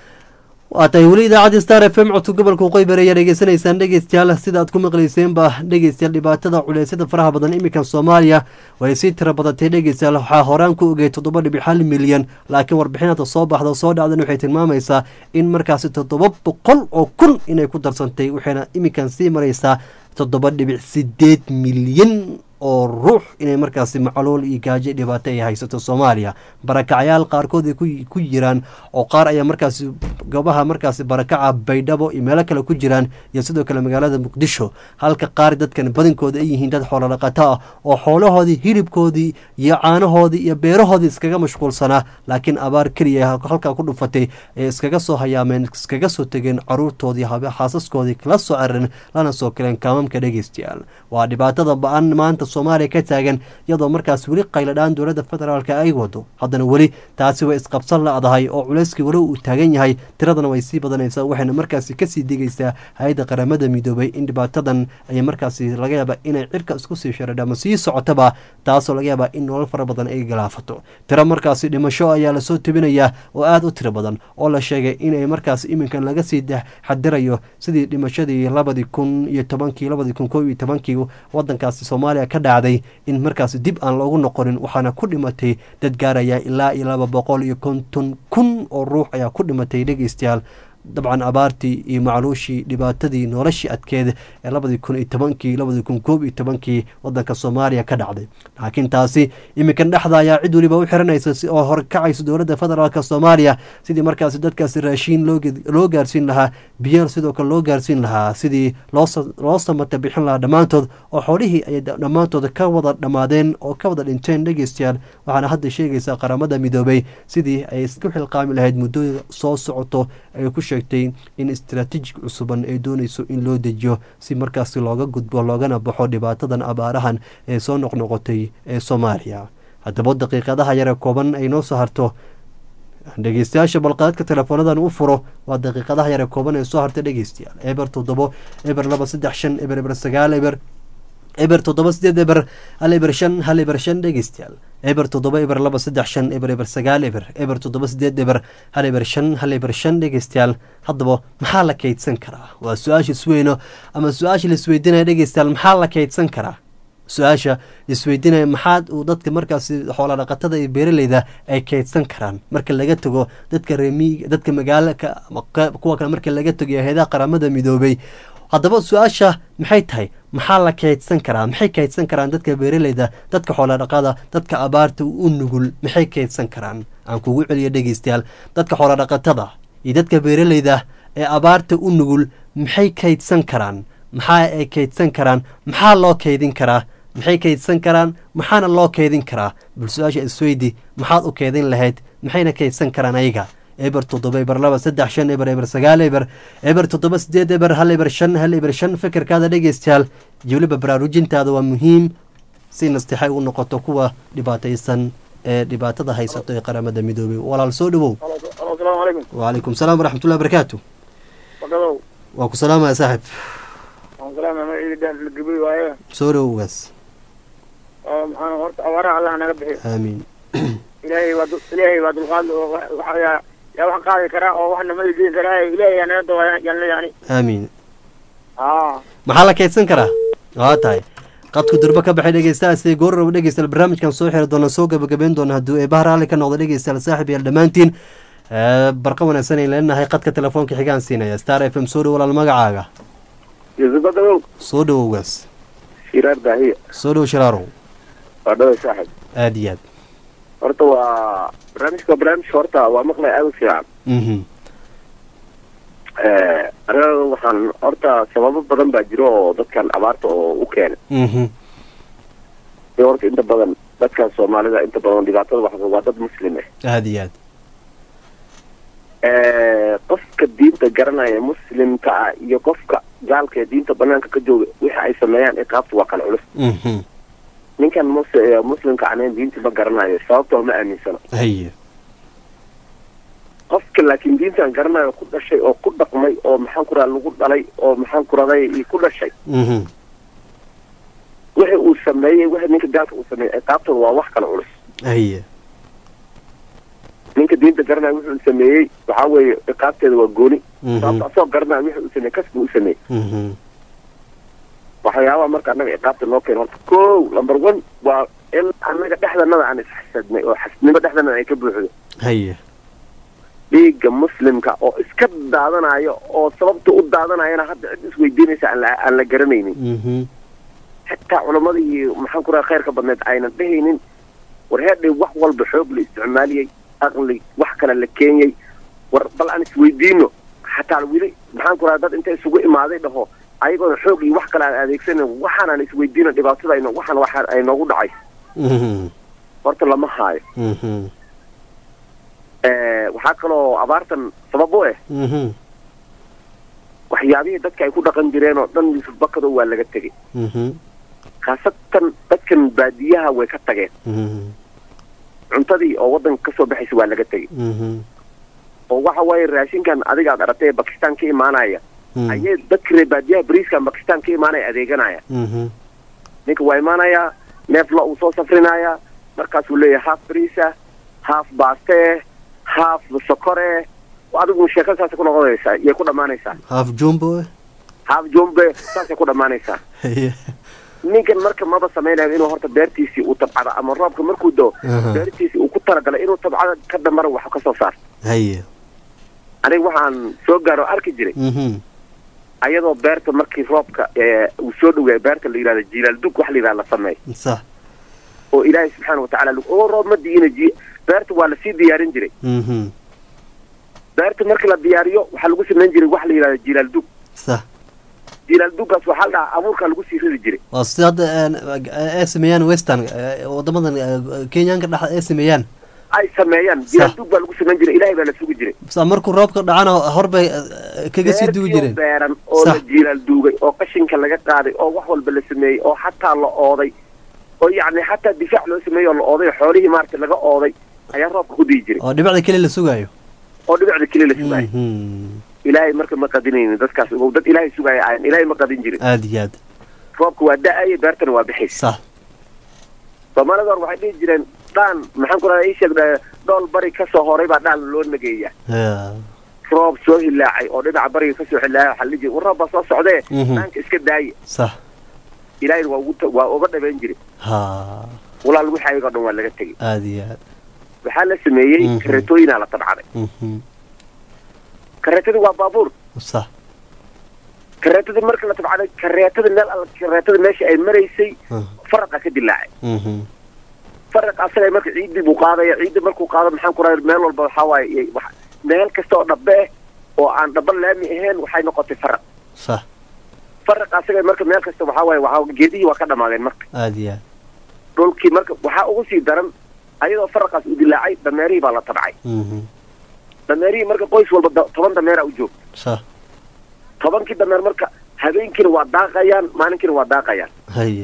waa tahay weli idaacadda star f m codka gobolka waqooyi ayaa dhegeysanaysaan dhegeystayaal sida aad ku maqlayseenba dhegeystayaal dhibaatada culeysyada faraha badan iminkan soomaaliya way sii tira badatay dhegeystayaal waxaa horaan ku ogey toddoba dhibic hal milyan laakiin warbixinada soo baxda soo dhacdan waxay tilmaamaysaa in markaasi toddoba boqol oo kun inay ku darsantay waxayna iminkan sii maraysaa toddoba dhibic sideed milyan oo ruux inay markaasi macluul iyo gaajo dhibaato ay haysato soomaaliya barakacyaal qaarkood ay ku jiraan oo qaar ayaa markaasi goobaha markaasi barakaca baydhabo iyo meelo kale ku jiraan iyo sidoo kale magaalada muqdisho halka qaar dadkan badankooda ay yihiin dad xoolodhaqato ah oo xoolahoodii hilibkoodii iyo caanahoodii iyo beerahoodii iskaga mashquulsanaa laakiin abaar keliya halkaa ku dhufatay ee iskaga soo hayaameen iskaga soo tegeen caruurtoodii xaasaskoodii kala soo cararin lana soo kaleen kaamamka dhegeystayaal waa dhibaatada ba-an maanta soomaaliya ka taagan iyadoo markaas weli qayladhaan dowladda federaalka ay wado haddana weli taasi way isqabsan la-dahay oo culeyskii weli uu taagan yahay tiradana way sii badanaysaa waxayna markaasi kasii digaysaa hay-adda qaramada midoobay in dhibaatadan ay markaasi laga yaaba inay cirka isku sii sharadha ama sii socotaba taasoo laga yaabaa in nolol fara badan ay galaafato tiro markaasi dhimasho ayaa lasoo tebinayaa oo aada u tiro badan oo la sheegay inay markaas iminkan laga sii xadirayo sidii dhimashadii labadii kun iyo tobankii labadii kun koo iyo tobankii wadankaasi soomaaliya ka dhacday in markaasi dib aan loogu noqonin waxaana ku dhimatay dad gaaraya ilaa iyo laba boqol iyo konton kun oo ruux ayaa ku dhimatay dhegeystayaal dabcan abaartii iyo macluushii dhibaatadii noloshii adkeed ee labadii kun iyo tobankii labadii kun koob iyo tobankii wadanka soomaaliya ka dhacday laakiin taasi iminkan dhexda ayaa cid weliba u xiranaysa si oo horkacaysa dowladda federaalk soomaaliya sidii markaasi dadkaasi raashiin loo gaarsiin lahaa biyo sidoo kale loo gaarsiin lahaa sidii loo samata bixin lahaa dhammaantood oo xoolihii ayay dhammaantood ka wada dhammaadeen oo ka wada dhinteen dhegeystayaal waxaana hadda sheegaysaa qaramada midoobay sidii ay isku xilqaami lahayd muddada soo socoto ay ku sheegtay in istaraatiijig cusuban ay doonayso in loo dejiyo si markaasi looga gudbo loogana baxo dhibaatadan abaarahan ee soo noqnoqotay ee soomaaliya haddaba daqiiqadaha yare kooban ay noo soo harto dhegeystayaasha balqaadka teleefoonadan u furo waa daqiiqadaha yare kooban ee soo harta dhegeystayaal eber toddobo eber laba saddex shan eber eber sagaal eber eber toddoba sideed eber hal eber shan hal eber shan dhegeystayaal eber toddoba eber laba saddex shan eber eber sagaal eber eber toddoba sideed eber hal eber shan hal eber shan dhegeystayaal haddaba maxaa la kaydsan karaa waa su-aasha isweyno ama su-aasha la isweydiinaya dhegeystayaal maxaa la kaydsan karaa su-aasha isweydiinaya maxaad uu dadka markaasi xoola dhaqatada iyo beeraleyda ay kaydsan karaan marka laga tago dadka reemiiga dadka magaalaka ama qa- kuwa kale marka laga tago iyo hay-adaha qaramada midoobay haddaba su-aasha maxay tahay maxaa la kaydsan karaa maxay kaydsan karaan dadka beeraleyda dadka xoolodhaqada dadka abaarta u nugul maxay kaydsan karaan aan kugu celiyo dhegeystayaal dadka xoolodhaqatada iyo dadka beeraleyda ee abaarta u nugul maxay kaydsan karaan maxaa ay kaydsan karaan maxaa loo kaydin karaa maxay kaydsan karaan maxaana loo kaydin karaa bal su-aasha isweydi maxaad u kaydin lahayd maxayna kaydsan karaan ayaga eber toddoba eber laba saddex shan eber eber sagaal eber eber toddoba sideed eber hal eber shan hal eber shan fikirkaada dhegeystayaal iyo weliba baraarujintaada waa muhiim si nastixay u noqoto kuwa dhibaataysan ee dhibaatada haysato ee qaramada midoobay walaal soo dhawow asalaamu calaykum wacalaykum salaam waraxmatullahi barakaatu wakadow waa ku salaamaya saaxib waan salaama ma ciidi dhaan lagabay waaye soo dhawowgaas oo maxaa horta abaaraha allah naga bixiyo aamiin ilaahay waa dul- ilaahay waa dulqaad oo wa- waxa yaa yaa wax qaadi karaa oo waxna ma idiin karaa ilaahay yaa naga dawaa yaan leeyani aamiin aa maxaa la kaydsan karaa waa tahay qadku durbo ka baxay dhegeystayaal goorraba dhegeystayaal barnaamijkan soo xiri doona soo gabagabeyn doona hadduu eebaha raalli ka noqdo dhegeystayaal saaxib yaal dhammaantiin Eh, barqa wanaagsan ay leenahay qadka telefoonka xigaan siinaya star f m soo dhow walaal magacaaga yusubadow soo dhowowgaas shiraar daahiya soo dhow shiraarow waa dhaway saaxib aada iyo aad horta waa barnaamijka waa barnaamijka horta waa maqlay aada u fiican mhm aniga waxaan horta sababo badan baa jiro oo dadkan abaarta oo u keenay mhm iyo horta inta badan dadkan soomaalida inta badan dhibaatada waxa waa dad muslim ah aada iyo aad qofka diinta garanaya muslimka ah iyo qofka gaalka ee diinta banaanka ka jooga wixi ay sameeyaan iqaabta waa kala culus mhm ninkan mus muslimka anayn diinta ma garanayo sababtoo ma aaminsano haye qofka laakiin diintan garanayo ku dhashay oo ku dhaqmay oo maxaan ku raha lagu dhalay oo maxaan ku raday iyo ku dhashay mhm wixi uu sameeyey wixi ninka gaalka uu sameeyey ciqaabtooda waa wax kala culus haye ninka diinta garanaya wuxuu sameeyey waxaa weeye ciqaabteeda waa gooni Mhm. sababta asagoo garanaya wixi uu sameeyey kasbi uu sameeyey mhm waxyaabaha marka annaga ciqaabta noo keena horta kow number one waa in annaga dhexdanada aan isxasadnay oo xasnimo dhexdanada ay ka buuxdo haye dhiigga muslimka oo iska daadanayo oo sababta u daadanayana hadda cid isweydiinaysa aan la aan la garanaynin mhm xitaa culamadii maxaan ku raha khayrka badneed aynan dhehaynin war heedhay wax walba xoog la isticmaaliyey aqli wax kale la keenyey war bal aan isweydiino xataa weli maxaan ku raha dad inta isugu imaaday dhaho ayagoona xoog iyo wax kale aan adeegsanan waxaanaan isweydiino dhibaatada ayno waxaan waxa ay noogu dhacay mhm horta lama haayo mhm Eh, waxaa kaloo abaartan sabab u ah mhm waxyaabihii dadka ay ku dhaqan jireen oo dhan yusuf bakado waa laga tegey mhm khaasatan dadkan baadiyaha way ka tageen mhm cuntadii oo waddanka kasoo baxaysa waa laga tegey mhm oo waxa waaye raashinkan adiga aad aragtay ee bakistan ka imaanaya Mhm. ayay dadka reer baadiyaha bariiskan bakistan ka imaanaya adeeganaya mhm ninka waa imaanayaa neef lo uu soo safrinayaa markaasuu leeyahay haaf bariisa haaf baastee haaf sokore adigu sheeko saasay ku noqonaysaa yay ku dhammaanaysaa half jumbo eh? haaf jombe saasay ku dhammaanaysaa haye ninkan marka maba samaynayo inuu horta beertiisii uu tabcado ama roobka markuu doo Aha. beertiisii uu ku talagalay inuu tabcado ka dambana wax ka soo saarto haye aniga waxaan soo gaaro arki jiray mhm ayadoo beerta markii roobka ee, uu soo dhaweeya beerta la yidhahdo jilaal dug wax la yidhahdo la sameeyo sax oo ilaahay subxaana watacaala lagu- oo roob ma diina ji beerta waa lasii diyaarin jiray mhm beerta marka la diyaariyo waxaa lagu samayn jiray wax la yidhahdo jilaal dug sax jilaal duggaas waxaa la dhahaa abuurkaa lagu sii ridi jiray waa sida hadda eh, ay sameeyaan western eh, wadamadan eh, kenyaanka dhex ay sameeyaan ay sameeyaan jilaal dug baa lagu samayn jiray ilaahay baa la sugi jiray sa markuu roobka dhacana horbay eh, kaga sii dugi jireen beeran oo la Sax. jilaal duugay oo qashinka laga qaaday oo wax walba la sameeyey oo xataa la ooday oo yacni xataa difaac loo sameeyey oo la ooday oo xoolihii maaragtay laga ooday ayaa roobka ku diyi jiray oo dhibacda keli la sugaayo oo dhibicda keliya la sugaayay Mhm. ilaahay marka ma qadinaynin dadkaas ogow dad ilaahay sugaaya ayan ilaahay ma qadin jirin aada iyo aad roobka waa da-aya beertana waa bixis sax soomaalida hor waxay dhihi jireen dhaan maxaan ku radaa ii sheeg dhool bari kasoo horay baa dhaan loo nageeya Ya. roob soo hilaacay oo dhinaca bariga kasoo hilaacay waxaa la dhihi jiray war roob baa soo socdee Mhm. dhaanka iska daaye sax ilaahayna waa ugu ta- waa uga dhabeyn jiray ha walaal wixii ayagoo dhan waa laga tegey aada iyo aad waxaa la sameeyey Mhm. kareetooyinaa la tabcaday Mhm. kareetadii waa baabuur sax kareetadii marka la tabcaday kareetada meel alla kareetada meesha ay maraysay Mhm. faraqa ka dilaacay Mhm. faraq asaga marka ciidii buu qaadaya ciidii markuu qaado maxaan ku rahay meel walba waxaa waaye iyo wax- meel kasta oo dhabe eh oo aan dhaba laami ahayn waxay noqotay faraq sax faraq asaga marka meel kasta waxaa waaye waxaa geedihii waa ka dhamaadeen marka aada iyo aad dhulkii marka waxaa ugu sii daran ayadoo faraqaas u dilaacay dameerihii baa la tabcay Mhm. dameerihii marka qoys walba da- toban dameera u joog sax tobankii dameer marka habeenkiina waa daaqayaan maalinkiina waa daaqayaan haye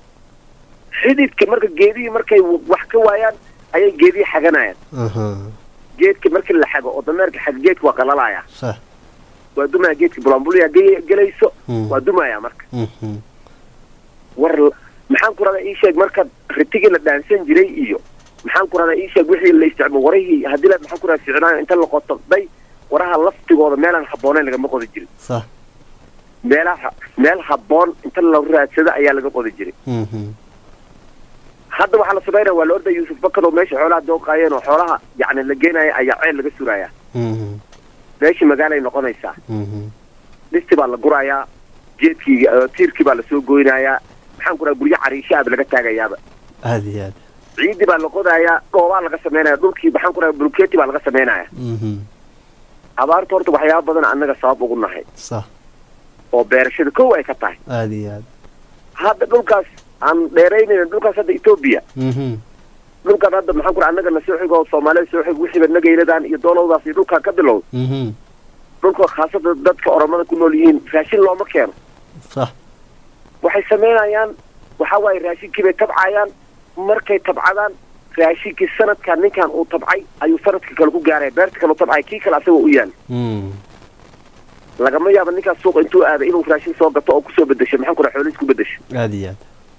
xididka marka geedihii markay w- wax ka waayaan ayay geedihii xaganayaan aha geedka markii la xago oo dameerka xag geedka waa qalalaya sax waa dumaya geedka bulambulya ge- gelayso Mm. waa dumaya marka Mhm. war l- maxaan ku radaa ii sheeg marka ritigii la dhaansan jiray iyo maxaan ku radaa ii sheeg wixii la isticmaal warihii haddii la maxaan ku radaa ficnaayo inta la qoto day waraha laftigooda meelaan habboonayn lagama qodi jirin sax meelaha meel habboon inta la raadsado ayaa laga qodi jiray Mhm. hadda waxaa la samaynaya waa la ordaya yuusuf bakad oo meesha xoolaha dooqaayeen oo xoolaha yacni la geenaya ayaa ceel laga suraya Mhm. meeshii magaalay noqonaysaa Mhm. dhisti baa la gurayaa geedkii eh, tiirkii baa lasoo goynayaa maxaan ku radaa guryo cariishaaba laga taagayaaba aada iyo aad ciidii baa la qodayaa dhoobaa laga samaynaya dhulkii maxaan ku radaa bulkeeti baa laga samaynaya Mhm. abaarta horta waxyaaba badan annaga sabab ugu nahay sax oo beerashada kow ay ka tahay aada iyo aad hadda dhulkaas aan dheeraynayna dhulkaas hadda etoobiya Mhm. dhulkan hadda maxaan ku radaa annaga na soo xigo oo soomaalida soo xigo wixiiba nagayladan iyo doolowdaas iyo dhulkaan ka bilow Mhm. dhulka khaasada dadka oromada ku nool yihiin raashin looma keeno sax waxay samaynayaan waxa waaye raashinkii bay tabcayaan markay tabcadaan raashinkii sanadkan ninkan uu tabcay ayuu sanadka kale ku gaaraya beerta kale u tabcay kii kale asagoo u yaal Mm. lagama yaabo ninkaas suuqa intuu aaday inuu raashin soo gato oo kusoo bedesho maxaan ku raha xoolihiis ku bedesho aada iyo aad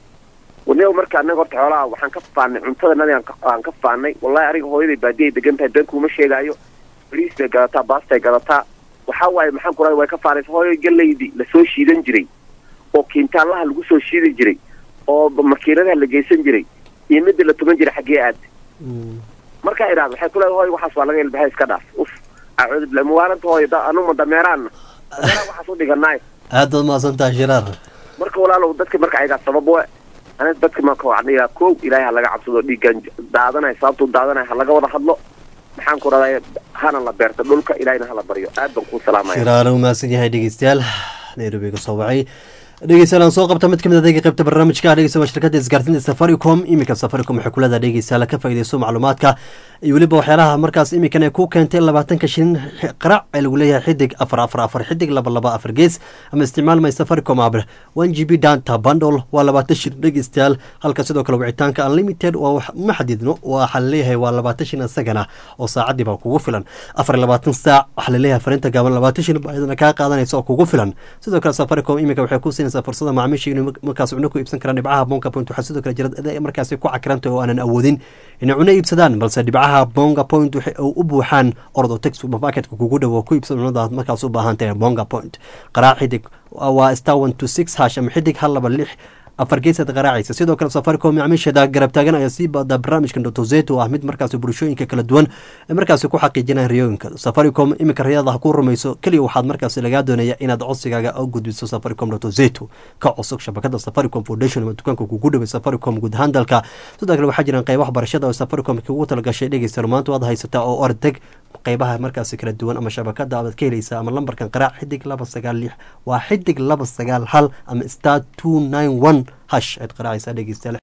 waniba marka annaga horta xoolaha waxaan ka faanay cuntadanadi aan ka- aan ka faanay wallahi aniga hooyaday baadiyay degan tahay been kuuma sheegaayo bariis bay gadataa baastay gadataa waxaa waaye maxaan ku rahay way ka faanaysa hooyo galaydii lasoo shiidan jiray oo kiintaalaha lagu soo shiidi jiray oo makiinadaha la geysan jiray iyo midda la tuman jiray xaggee aad Mm. markaa idhaahdo waxay ku leedahay hooyo waxaas waa laga ilbahay iska dhaaf uf acuudu billahi muwaalanta hooyo da anuma dameeraanna dameeraha waxaas u dhiganaay aad baad mahadsantaha shiraar marka walaalow dadka marka ayagaa sabab we aniga dadka marka waxaan dhigaa kow ilaahay ha laga cabsado dhiiggan daadanaya sababtuu daadanaya ha laga wada hadlo maxaan ku raday hana la beerto dhulka ilaahayna hala baryo aad baan kuu salaamaya shiraar u mahadsan yahay dhegeystayaal nairobi ka soo wacay dhegeystayaal aan soo qabta mid kamid adeega qaybta barnaamijka dhegeysta waa shirkadda isgaarsiinta safaricom iminka safaricom waxay kuleedahay dhegeystayaal ka faa'iideyso macluumaadka iyo weliba waxyaalaha markaas iminkan ay ku keentay labaatanka shilin qarac ee lagu leeyahay xidig afar afar afar xidig laba laba afar gees ama isticmaal may safaricom app one g b danta bundle waa labaatan shilin dhegeystayaal halka sidoo kale wicitaanka unlimited waa wax ma xadidno waxaa laleeyahay waa labaatan shilin isagana oo saacadii baa kugu filan afar iyo labaatan saac waxaa laleeyahay farinta gaaban labaatan shilin baa iyadana kaa qaadanaysa oo kugu filan sidoo kale safaricom iminka waxay ku siinaysaa fursada macaamiisha inuu markaas cuno ku iibsan karaan dhibcaha bonga point waxaa sidoo kale jira dad ay markaasi ku cakirantay oo aanan awoodin inay cuno iibsadaan balse dhibcaha bonga point waxay u buuxaan ordo tex supermarketka kugu dhow oo ku iibsan cunadaad markaas u baahan tahay bonga point qaraac xidig waa star one to six hash ama xidig hal laba lix afar geesaad qaraacaysa sidoo kale safaricom macaamiisheeda garab taagan ayaa sii baada barnaamijka dotozeto ah mid markaasi bulshooyinka kala duwan ee markaasi ku xaqiijinaya riyooyinka safaricom iminka riyada ha ku rumayso keliya waxaad markaasi lagaa doonaya inaad codsigaaga u gudbiso safaricom dotozeto ka cusub shabakada safaricom foundation ama dukaanka kugu dhaway safaricom guud ahaan dalka sidoo kale waxaa jiraan qaybaha barashada oo safaricom kugu talagashay dhegeysta maanta waad haysataa oo ordeg qaybaha markaasi kala duwan ama shabakada aad ka helaysaa ama lambarkan qaraac xidig laba sagaal lix waa xidig laba sagaal hal ama star two nine one hash aad qaraacaysaa dhegeystayaal